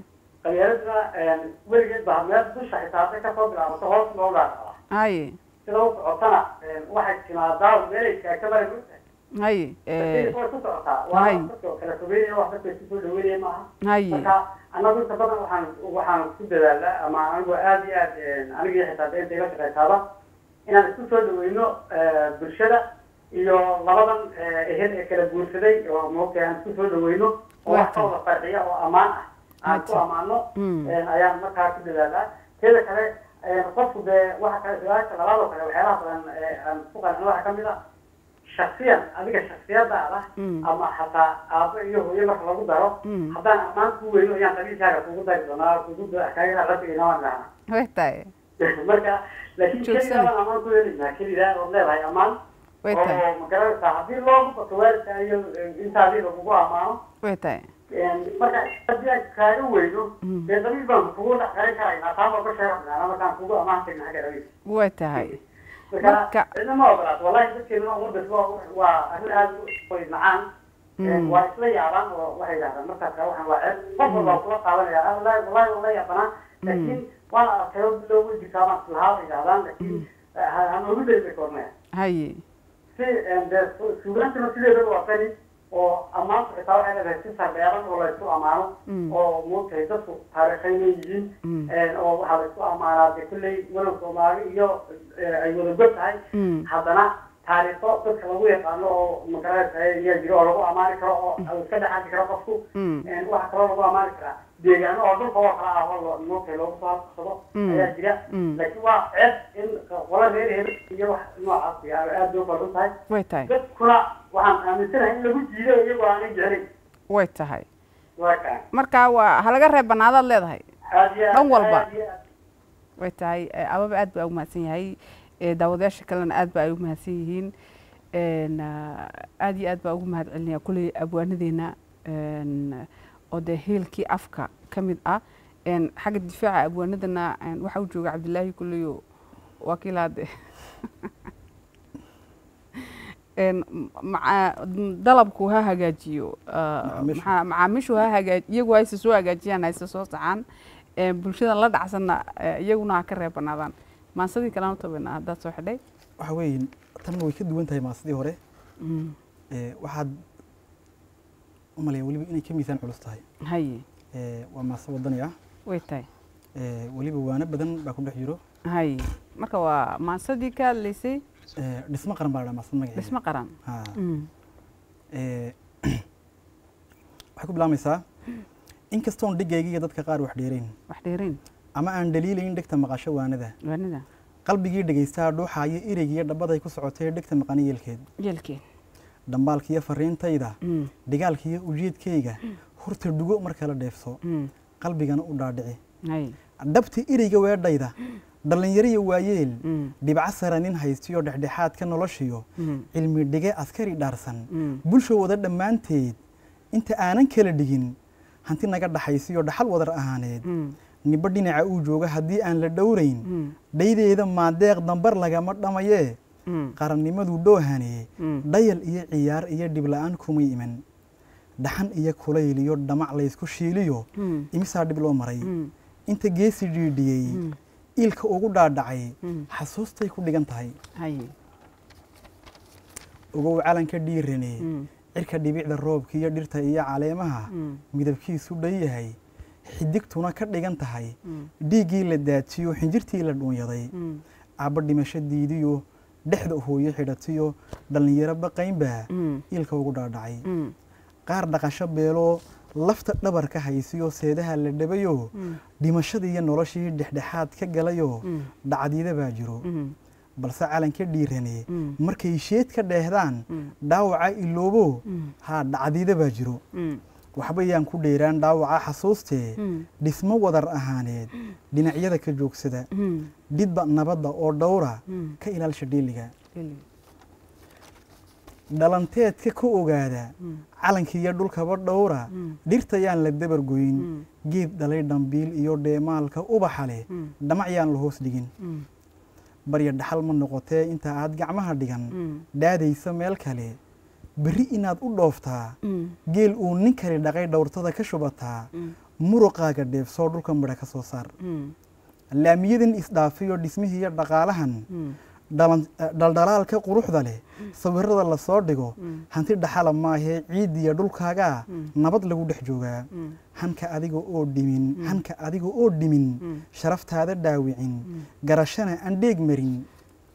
qabyaaladuna weligeed baa meel dusha xisaabtay kasoo bilaabato hoos loo dhaadhacda haye sida u socotana waxay timaadaa meelay taagta mara gurta haye way ku socotaa waa hay. dadka kala fogeynaya wax dadka isku soo dhaweynaya maaha haye marka anagu inta badan waxaan waxaan ku dadaalnaa ama anigu aad iyo aad anigii xitaa dee inta iga shaqaysaaba inaan isku soo dhaweyno bulshada iyo labadan ehel ee kala guursaday oo moogtay aan isku soo dhaweyno oo wax ka wada farxiya oo ammaan ah aan ku amaano Mm. ayaan markaa ku dadaalnaa teeda kale qofku dee waxa kale su-aasha labaad oo kale waxyaalaha badan ee aan ku qancin waxaa kamid ah shaksiyan adiga shaksiyadaada Mm. ama xataa aabbo iyo hooyo marka lagu daro Mm. haddaan ammaan ku weyno ayaan qabiilkaaga kugu dari doonaa kugu kaaga rabigayna waan dhahnaa way tahay marka laakiin Joogsan. keligaa baan ammaan ku helaynaa keligaa ood leedahay ammaan way tahay oo magaranaysaa haddii loogu bato waalidka iyo intaadii lagugu ammaano way tahay marka haddii aan kaaga weyno Mm. dee qabiil baan kugu dhex garan karaynaa taa baa ka sheeganaa markaan kugu ammaan tagna xagga qabiil way tahay marka Marka- cidna ma ogolaato wallahi dadkeena ummaddas waa waa arrin aad u macaan Mm. waa isla yaabaan oo waxay yidhahdaan markaas kaa waxaan waa ceeb qof walba waa kula qaadanaya ah wallahi wallahi waa la yaabanaa laakiin waan arkay oo bilow way jirtaa baan islahaa bay yidhahdaan laakiin hanogu dayba koornaya haye si dee suugaantuna sideedaba waa tani oo ammaantu xitaa waxay leedahay si sarbeeran oo laysku ammaano Mm. oo moogtahay dadku taariikhayn yihiin Mm. oo waxaa laysku ammaanaa dee kulley walow soomaali iyo eh, ay wada god tahay Mm. haddana taariikho dadka lagu yaqaano oo magaranaysa ayaa jiro oo lagu ammaani karo oo iska dhexaadi karo qofku Mm. waxaa kaloo lagu ammaani karaa deegaano oo dhulka oo kala ah oo lo- moogtahay loogu soo halqabsado Mm. ayaa jira Mm. laakiin waa ceeb in qola reer hebel iyo wax noocaas ah aad bay u qaldan tahay way tahay dadkuna waxaan aaminsanahay in lagu jiido iyagoo aanay jeclayn way tahay waa kaa marka waa halaga reeb banaadaad leedahay aad iyo aad Dhan walba. aad iyo aad. way tahay eh, ababa aad baa ugu mahadsan yahay eh, daawadayaasha kalena aad baa ay ugu mahadsan yihiin En, ah, aad iyo aad baa ugu mahad celinaya kulley abwaanadeena en, oo dee heelkii afka ka mid ah En, xagga difaaca abwaanadana en, waxaa u jooga cabdilaahi kulleyo wakiilaade En, maca- dalabku ha hagaajiyo ah, Macaamiishu. maxaa- macaamiishu ha hagaaj iyagu hayse soo hagaajiyaan hayse soo saxaan Eh, bulshada la dhacsanna eh, iyaguna ha ka reebanaadaan maansadii kalena tobana haddaad soo xidhay waxa weeye tanna way ka duwan tahay maasidii hore Mm, ee, waxaad u malaya weliba inay ka miisaan culus tahay haye ee, waa maase wadani ah way tahay ee, weliba waano badan baa ku dhex jiro haye marka waa maansadii ka hadlaysay ee, dhismo qaran baa la dhaha maasad magaceeda dhismo qaran Ha, Mm, ee, waxay ku bilaabmaysaa inkastoon dhigaygiiyo dadka qaar wax dheerayn wax dheerayn ama aan dhaliilayn dhegta maqasho waanada waanida qalbigii dhagaystaa dhuuxaayo ereygiiyo dhabbaday ku socotay dhegta maqani yeelkeed yeelkeen dhambaalkiiyo fariintayda Mm, dhigaalkiiyo ujeedkayga horta dhugo marka la dheefso mm, qalbigana u dhaadhici haye dhabta ereyga weedhayda dhallinyariyo waayeel Mm, dhibco sara nin haystiyo dhexdhexaadka noloshiyo mm, cilmi dhige askari dhaarsan mm, bulsha wada dhammaanteed inta aanan kala dhigin hanti naga dhaxaysiyo dhaxal wadar ahaaneed mm, nibo dhinaca uu jooga haddii aan la dhowrayn mm, dhaydeeda maadeeq dambar lagama dhamayee mm, qarannimadu dhoohanee mm, dhayal iyo ciyaar iyo dhibla'aan kumay iman dhaxan iyo kulayl iyo dhamac laysku shiiliyo mm, imisaa dhib loo maray mm, inta geesi dhiidhiyey mm, iilka ugu dhaadhacay mm, xasuustay ku dhigan tahay haye ogow calanka dhiirane mm, cirka dhibicda roobka iyo dhirta iyo caleemaha mm, midabkiisu dhan yahay xidigtuna ka dhigan tahay mm, dhiiggii la daajiyo xinjirtii la dhuunyaday mm, aabba dhimasho diidiyo dhexda hooyo xidhatiyo dhallinyaro baqaynbaa mm, iilka ugu dhaadhacay mm, qaar dhaqasho beeloo lafta dhabarka haysiyo seedaha la dhabayo mm, dhimashadii iyo noloshii dhexdhexaad ka galayo mm, dhacdiida baa jiro mm, balse calanka dhiirane mm, markay sheed ka dheehdaan mm, dhaawaca iloobo mm, haa dhacdiida baa jiro mm, waxba yaan ku dheeraan dhaawaca xasuustee mm, dhismo wadar ahaaneed dhinacyada ka joogsada mm, dhidba nabadda oo dhowra mm, ka ilaalsha dheeliga Eli. dhalanteedka ka ogaada Mm, calankiiyo dhulkaba dhowra mm, dhirta yaan la dabargoyn mm, geed dhalay dhambiil iyo dheemaalka ubaxa leh mm, dhamac yaan la hoos dhigin mm, barya dhaxal ma noqotee inta aad gacmaha dhigan mm, dhaadaysa meel kale berri inaad u dhooftaa mm, geel uu nin kale dhaqay dhowrtada ka shubataa mm, muruqaaga dheefsoo dhulka midha ka soo saar Mm. laamiyadan isdhaafiyo dhismihii iyo dhaqaalahan Mm. dhalan- eh, dhaldhalaalka quruxda leh sawirada lasoo dhigo Mm. hanti dhaxala maahee ciidiya dhulkaagaa Mm. nabad lagu dhex joogaa Mm. hanka adiga oo dhimin hanka adiga oo dhimin Mm. sharaftaada dhaawicin garashana aan dheeg marin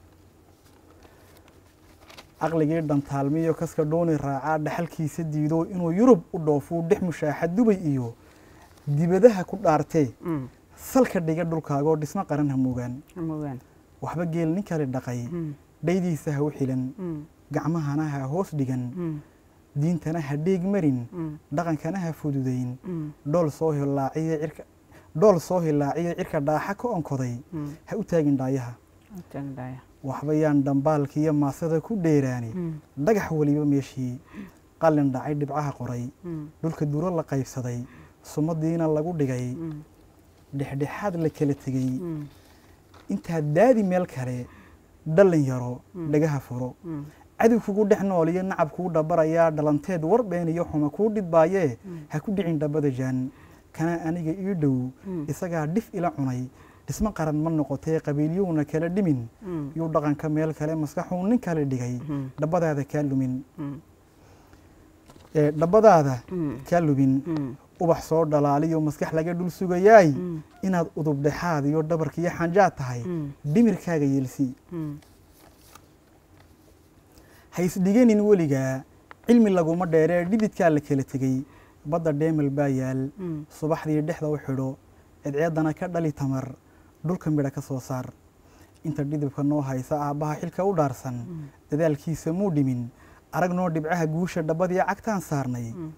caqligii dhantaalmiyo kaska dhooni raacaa dhaxalkiisa diido inuu yurub u dhoofuu dhex mushaaxa dubay iyo dibadaha ku dhaartee Mm. salka dhiga dhulkaagoo dhismo qaran hamuugaan Mogaan. waxba geel nin kale dhaqay Mm. dhaydiisa ha u xilan Mm. gacmahana ha hoos dhigan Mm. diintana ha dheeg marin Mm. dhaqankana ha fududayn Mm. dhool soo hilaaciya cirka dhool soo hilaaciya cirka dhaaxa ka onkoday Mm. ha u taagin dhaayaha Tangdaya. waxba yaan dhambaalka iyo maasada ku dheeraani Mm. dhagax weliba meeshii qalin dhacay dhibcaha qoray Mm. dhulka duro la qaybsaday sumadiina lagu dhigay Mm. dhexdhexaad la kala tegey Mm. intaad daadi meel kale dhallin yaro Mm. dhagaha furo Mm. cadow kugu dhex nool iyo nacab kuu dhabarayaa dhalanteed warbeen iyo xuma kuu dhidbaayee Mm. ha ku dhicin dhabada jaan kana aniga ii dhow Mm. isagaa dhif ila cunay dhismo qaran ma noqotee qabiilyowna kala dhimin Mm. yuu dhaqanka meel kale maskaxuu nin kale dhigay Mm. dhabbadaada kaa lumin Mm. ee dhabbadaada Mm. kaa lumin Mm. ubax soo dhalaaliyo maskax laga dhul sugayaay Mm. inaad udub dhexaad iyo dhabarka iyo xanjaad tahay Mm. dhimirkaaga yeelsi Mm. ha isdhiganin weligaa cilmi laguma dheeree dhididkaa la kala tegey badda dheemel baa yaal Mm. subaxdii dhexda u xidho cidceeddana ka dhali tamar dhulka midha ka soo saar inta dhidibka noo haysa aabbaha xilka u dhaarsan dadaalkiisa muu dhimin arag noo dhibcaha guusha dhabbadii cagtaan saarnay Mm.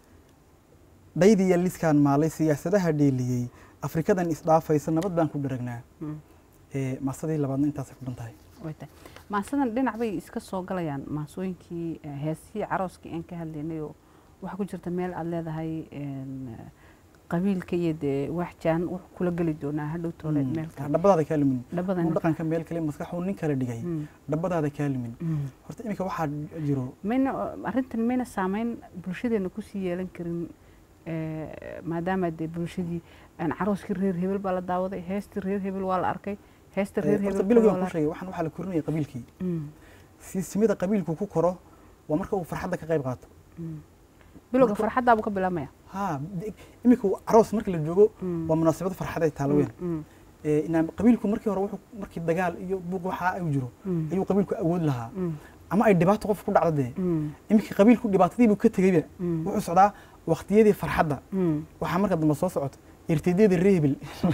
dhaydiya liskaan maalay siyaasadaha dheeliyey afrikadan isdhaafaysa nabad baan ku dharagnaa Mm. ee maasadii labaadna intaasay ku dhan tahay way tahay maasadan dhinac bay iska soo galayaan maasooyinkii eh, heesihii carooskii aan ka hadlaynay oo waxaa ku jirta meel aad leedahay een, eh, qabiilka iyo dee wax jaan wax kula geli doonaa hadhow toole Mm. meel kale dhabbadaada kaa lumin dhabadan uu dhaqanka meel kale maskaxuu nin kale dhigay Mm. dhabbadaada kaa lumin Mm. horta iminka waxaa jiro mayna arrintan mayna saameyn bulshadeena kusii yeelan karin eh, maadaama dee bulshadii aan carooskii reer hebel baa la daawaday heestii reer hebel waa la arkay heesta reer horta hebel bilowgii waa aan la ku sheegay waxaan waxaa la korinaya qabiilkii Mm. si simida qabiilku ku koro waa marka uu farxadda ka qayb qaato Mm. bilowga Marka- farxaddaabuu ka bilaabmaya ha de- iminka caroos marka la joogo Mm. waa munaasabad farxadeed taalo weyn Mm. Ee, inaan qabiilku markii hore wuxuu markii dagaal iyo buuq waxaa ay jiro Mm. ayuu qabiilku awood lahaa Mm. ama ay dhibaato qof ku dhacdo dee Mm. iminka qabiilku dhibaatadiibuu ka tegeyba Mm. wuxuu socdaa waqtiyadii farxadda Mm. waxaa marka dambe soo socoto irtidyada reebil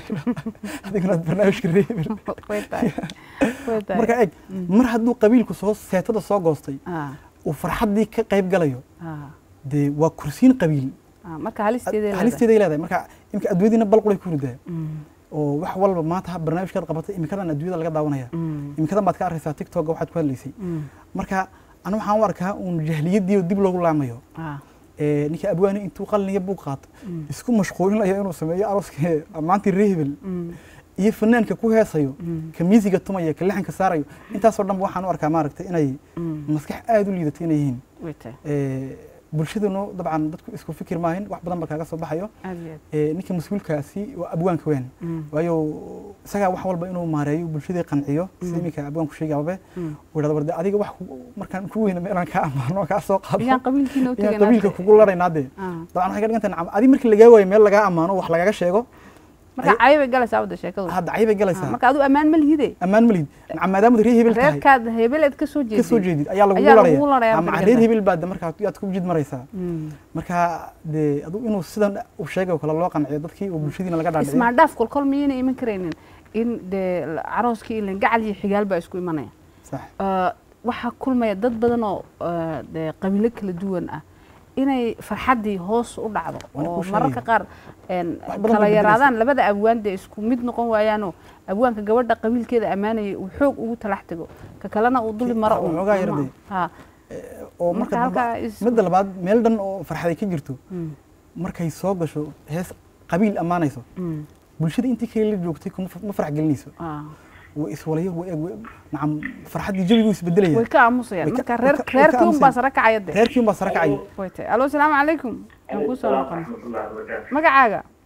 adiguna barnaamijka reebil way tahay way tahay marka eeg mar hadduu qabiilku soo seetada soo goostay ah uu farxaddii ka qayb galayo ah dee waa kursiin qabiil ah marka halisteeda halisteeday leedahay marka imika adduunyadiina balqulay ku ridaa mm oo wax walba maanta ha barnaamijkaad qabatay imikadan adduunyada laga daawanaya mm imikadan baad ka arkaysaa tiktoka waxaad ku hadlaysay mm marka anu waxaan u arkaa uun jahliyadii oo dib loogu laamayo ah ee ninka abwaani intuu qaliniyo buug qaato mm isku mashquulinayo inuu sameeyo arooska maantii reehebel mm iyo fanaanka ku heesayo mm ka miisiga tumaya ka lixanka saarayo intaasoo dhan waxaan u arkaa maaragtay inay mm maskax aada u liidato inay yihiin way tahay Ee, bulshadanu dabcan dadku isku fikir maahin wax badan ba kaaga soo baxayo aad iyo aad Ee, ninka mas-uulkaasi waa abwaanka weyn mm waayo isagaa wax walba inuu maareeyo bulshadii qanciyo sida Mm. iminka abwaanku sheegay ababe mm uu yidhahdo warde adiga wax ku- markaan ku weyna inaan kaa amaano kaa soo qaado iyaan qabiilkiina u inaan tagay qabiilka kugu laraynaa dee ah dabcan waxay ka dhigan tahay nacam adi markii lagaa waayo meel lagaa ammaano wax lagaga sheego marka cayo bay galaysaa wada sheekadu hadda cay bay Ah, galaysaa marka adu ammaan ma lihide ammaan ma lihid nacam maadaamad reer hebel tahay reerkaad hebeleed ka soo ka soo jeedid jeedid ayaa lagugu ayaa lagugu laraya larayaa ama marka reer dambe. hebel baad markaa yaad ku jid maraysaa Mm. marka dee adu inuu sidan uu sheegay oo kale loo qanciyo dadkii oo bulshadiina laga dhaadhiciyo ismaadhaaf kolkol miyayna iman karaynin in dee carooskii ilan gacal iyo xigaal baa isku imanaya sax Eh, waxaa kulmaya dad badan oo eh, dee qabiilo kala duwan ah inay farxaddii hoos u dhacdo Waan oo kuu mararka sheegaya. qaar een, Wax badan kala bay yaraadaan labada abwaan dee isku mid noqon waayaanoo abwaanka gabadha qabiilkeeda ammaanaya uu xoog ugu talax tago ka kalena uu duli maro Waxaa uun. waxoogaa yar Ama- dee. ha oo Marka marka dambe halkaa is- midda labaad meel dhan oo farxaday ka jirto Mm, markay soo gasho hees qabiil ammaanayso mm, bulshada intii kale la joogtay kuma ma farax gelinayso ah. way iswalayo way way- nacam farxaddii jawigu isbedelaya way ka aamusayaan Way ka- marka way reer ka- way ka reerkii unbaa aamusayaan. sare kacaya dee reerkii unbaa sare kacay way tahay alo asalaamu calaykum aan kuu soo noqonay raxmatullahi wabarakaatu magacaaga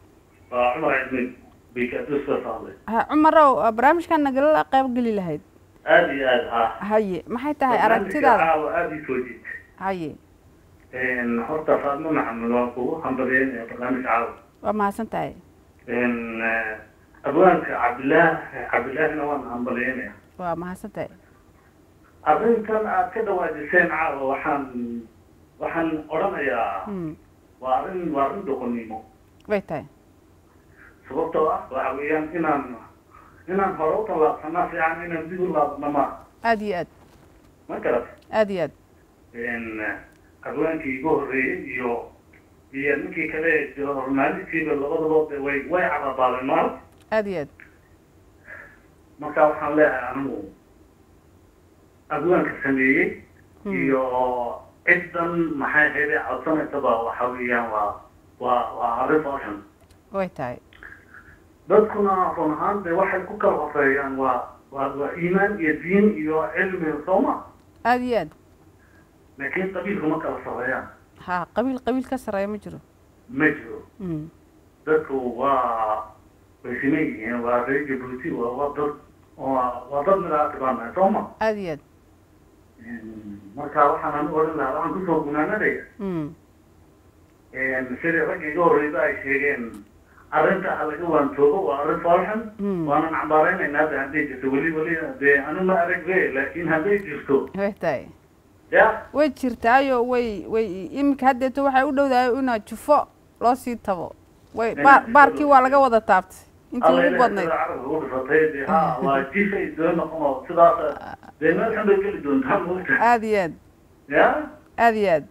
waa cumar cidmin bikaadus ka socday ha cumarow barnaamijkan nagala qayb geli lahayd aada iyo aada ha haye maxay tahay aragtidaada caawa aada ii soo jiita haye horta faadmo maxamed waan kugu hambalyeynaya barnaamij caawa waa mahadsan tahay abwaanka cabdillaah cabdillaahina waan hambalyeynaya waa mahadsan tahay arrintan aad ka dhawaajiseen caawa waxaan waxaan odhanayaa Hmm, waa arrin waa arrin doqonnimo way tahay sababtoo ah waxa weeyaan inaan inaan hore u tallaabsanaa fiican inaan dib u laabno ma aada iyo aad ma garat aada iyo aad abwaankii igu horreeyey iyo iyo ninkii kale hormaalistiiba labadaba de way way cadabaabeen maal aada iyo aad marka waxaan leeyahay anigu abwaanka sameeyey iyo ciddan maxay hayde codsanaysaba waxa weeyaan waa waa waa arrin fashion way tahay dadkuna run ahaan de waxay ku kala horeeyaan waa waa waa iimaan iyo diin iyo cilmi sooma aada iyo aad laakiin qabiilku ma kala sareeyaan ha qabiil qabiil ka sarreeya ma jiro ma jiro Hmm, dadku waa way siman yihiin waa reer jabuuti waa waa dad waa waa dad midaati baan nahay sooma aada iyo aad marka waxaan anigu odhan lahaa waxaan kusoo gunaanadaya Hmm, sidii ragga iga horreyba ay sheegeen arrinta ha laga waantoobo waa arrin falxan Hmm. waanan cambaaraynaynaa de hadday jirto weli weli dee anu ma arag be laakiin hadday jirto way tahay ya way jirtaayo way way iminka haddeeto waxay u dhowdahay inaa jufo loo sii tabo way baar baarkii waa laga wada taabtay intii ugu badnayd carabka u dhisatay de ha waa jifay doo noqon oo sidaas dee meel xun bay geli doontaa moogta aada iyo aad ya aada iyo aad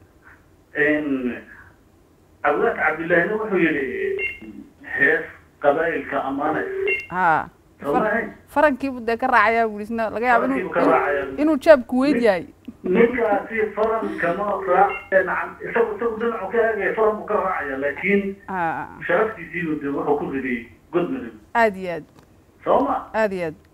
abwaanka cabdillaahina wuxuu yidhi hees qabaa'ilka ammaanays ha somahay farankiibu dee ka raacayaa buri isna laga yaabo inuu Farankiibu ka raacayaa. inuu- inuu jaabku weyn yahay ninkaasi farankama raacaya nacam isagu isagu dhinacu ka eegaya faran buu ka raacaya laakiin ha sharaftiisiibu de wuxuu ku riday god madow aada iyo aad soo ma aada iyo aad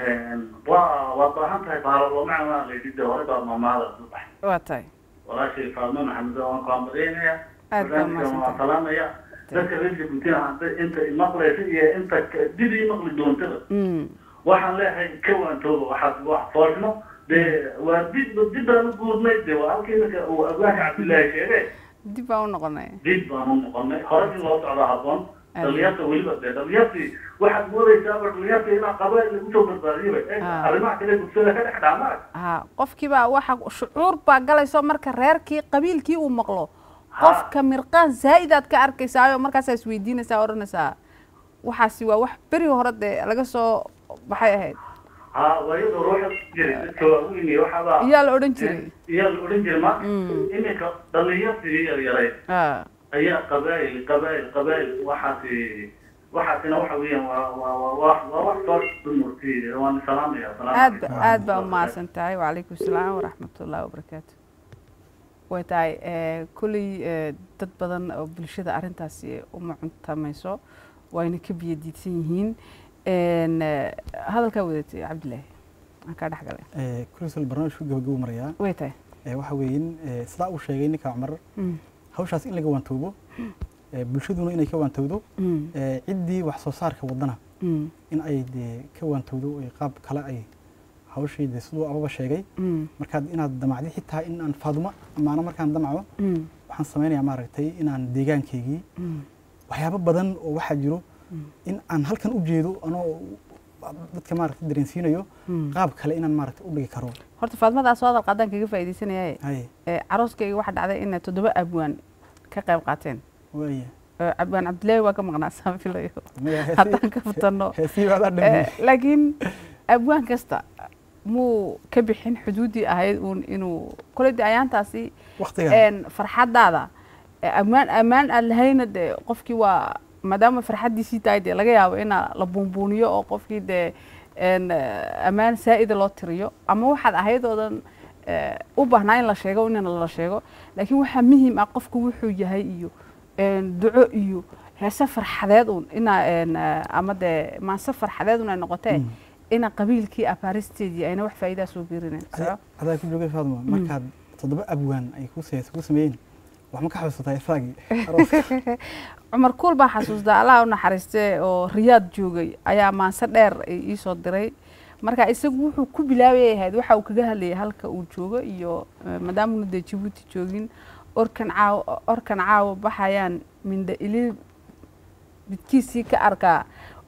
waa waad baahan tahay baaralomaca waa la yidhi de hore baa mamaada subax waa tahay walaashay faadmo maxamed waan ku hambalyeynaya Aad baa barnaamijkan waa mahadsantahay. salaamaya dadka reer jabuutina hadda inta imaqlaysa iyo inta ka- dib imaqli doontaba Mm, waxaan leeyahay ka waantooba waxaad wax foolxumo dee waa dib dib baan u guurnay de waa halkii iminka uu abwaanka cabdillaahi sheegay dib baan u noqonay dib baan u noqonay hore in loo socdo habboon Aad. dhalinyarta weliba dee dhalinyartii waxaad moodaysaaba dhalinyarta inaa qabaa'il lagu soo badbaadiyaba Eh, Ah. arrimaha kale bulshada ka dhex dhacmaa ha qofkiibaa waxa shucuur baa galayso marka reerkii qabiilkii uu maqlo qofka mirqaan zaa'idaad ka arkaysaayo markaasaa isweydiinaysaa odhanaysaa waxaasi waa wax beri hore dee laga soo baxay ahayd ha waayada ruuxa jiray dadka waaweyn iyo waxaabaa iyaa la odhan jiray iyaa la odhan jiray ma Mm. iminka dhalinyartii yaryaray ha ayaa qabaa'il qabaa'il qabaa'il waxaasi waxaasina waxa weeyaan waa waa waa waa waa wax soo dumurti waan salaamaya salaam aad ba calaykum. aad baa umahadsan tahay wacalaykum salaam waraxmatullahi wabarakaatu way tahay eh, kolley eh, dad badan oo bulshada arrintaasi uma cuntamayso wayna ka biyo diidsan yihiin En, eh, hadalkaa wadatay cabdilaahi aan kaa dhex galay kulisol barnaamijku gabagabo marayaa way tahay Eh, waxa weeyin eh, sidaa uu sheegay ninka cumar Mm, hawshaas in laga waantoobo eh, bulshaduna inay ka waantowdo mm, eh, ciddii wax soo saarka wadana mm, in ay dee ka waantowdo ay qaab kale ay hawshii dee siduu ababa sheegay mm, markaad inaad damacdi xitaa in aan faadumo amaana markaan damacdo mm, waxaan samaynayaa maaragtay inaan deegaankaygii mm, waxyaabo badan oo waxaa jiro Mm. in aan halkan u jeedo anoo dadka maaragtay dareensiinayo mm. qaab kale inaan maaragtay u dhigi karo horta faadmadaas soo hadal qaadaan kaga faa'iidaysanayaaye haye Eh, carooskayga waxaa dhacday inay toddoba abwaan ka qayb qaateen waaya Eh, abwaan cabdilaahi waa ka maqnaa saan filayo maya haddaan ka futanno heesii baadaa Eh, dhameeyey laakiin abwaan kasta muu ka bixin xuduuddii ahayd uun inuu koledii ayaantaasi waqtiga een, farxaddaada eh, ammaan ammaan aad lahayna dee qofkii waa maadaama farxaddiisii tahay dee laga yaabo inaa la buunbuuniyo oo qofkii dee een, eh, ammaan saa'ida loo tiriyo ama waxaad ahayd oodan eh, u baahnaa in la sheego in la sheego laakiin waxaa muhiim ah qofku wuxuu yahay iyo een, duco iyo heese farxadeed uun inaa een, eh, ama dee maanse farxadeed un ay noqotee Mm. ina qabiilkii abaaristeedii ayna wax faa'iidaa soo biirinayn Ada- adaa ku joogay faaduma markaad toddoba abwaan ay ku se- ku sameeyeen wax ma ka xasuusataa isaagii cumar kuul baa xasuustaa allah u naxariistee oo riyaad joogay ayaa maanse dheer iisoo diray marka isagu wuxuu ku bilaabay ahayd waxa uu kaga hadlayay halka uu joogo iyo maadaamuna dee jabuuti joogin orkan caawa orkan caawa baxayaan mindha ili midkiisii ka arkaa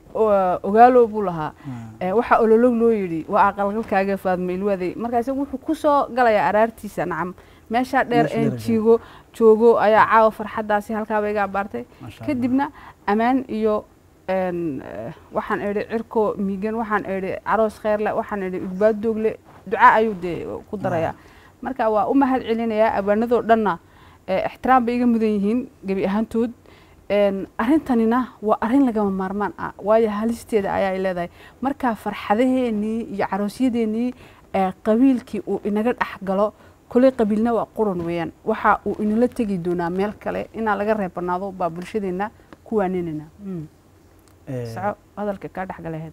ogaalo buu lahaa waxaa ololog loo yidhi waa aqalgalkaaga faadma ilwaday marka isagu wuxuu kusoo galayaa araartiisa nacam meeshaa dheer Meesha een dheer jiigo joogo ayaa caawa farxaddaasi halkaaba iga abaartay kadibna ammaan iyo een, eh, waxaan idhi cirko miigan waxaan idhi caroos kheerle waxaan idhi ugbaaddoogle duca ayuu dee ku darayaa marka waa u mahad celinayaa abaanadoo dhanna eh, ixtiraam bay iga mudan yihiin gebi ahaantood een, arrintanina waa arrin lagama maarmaan ah waayo halisteeda ayaa leedahay marka farxadaheennii iyo caroosyadeenii ee qabiilkii uu inaga dhex galo koley qabiilna waa quran weeyaan waxa uu inala tegi doonaa meel kale inaa laga reebanaado baa bulshadeenna ku waaninayna Mm. soco hadalka kaa dhex galaheed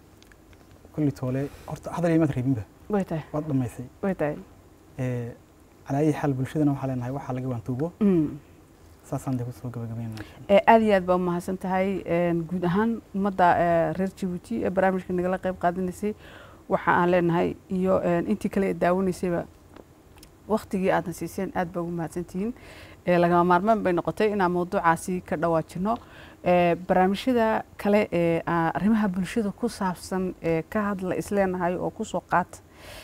kulli toole horta hadal imaad reebinba way tahay waad dhammaysay way tahay Eh, calaa ayi xaal bulshadana waxaa leenahay waxaa laga waantuubo Mm. saasaan dee kusoo gabagabeynaa ee aad iyo aad baa umahadsan tahay een, guud ahaan ummadda ee, reer jabuuti ee barnaamijka nagala qayb qaadanaysay waxa aan leenahay iyo een, intii kale ee daawanaysayba waktigii aadna siiseen aad baa ugu mahadsantihiin ee, lagama maarmaan bay noqotay inaan mawduucaasi ka dhawaajino ee, barnaamijyada kale ee aa, arrimaha bulshada ku saabsan ee ka hadla isleenahay oo kusoo qaata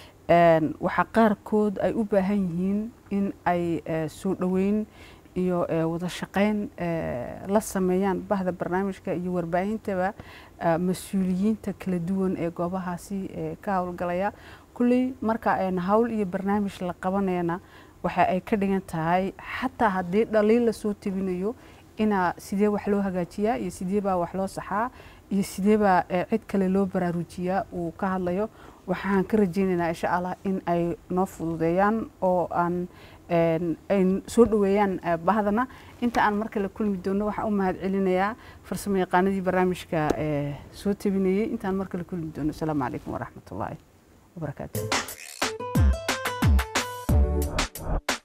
een, waxaa qaarkood ay u baahan yihiin in ay ee, soo dhoweyn iyo ee, wada shaqayn ee, la sameeyaan bahda barnaamijka iyo warbaahintaba ee, mas-uuliyiinta kala duwan ee goobahaasi ee ka howlgalaya kulley marka ayna hawl iyo barnaamij la qabanayana waxa ay ka dhigan tahay xataa haddii dhaliil lasoo tebinayo inaa sidee wax loo hagaajiyaa iyo sidee baa wax loo saxaa iyo sidee baa ee, cid kale loo baraarujiyaa uu ka hadlayo waxaan ka rajaynaynaa insha allah in ay noo fududeeyaan oo aan een, ay soo dhoweeyaan eh, bahdana inta aan mar kale kulmi doono waxaan u mahad celinayaa farsamo yaqaanadii barnaamijka ee soo tebinayey intaan mar kale kulmi doono asalaamu calaykum waraxmatullaahi wabarakaatu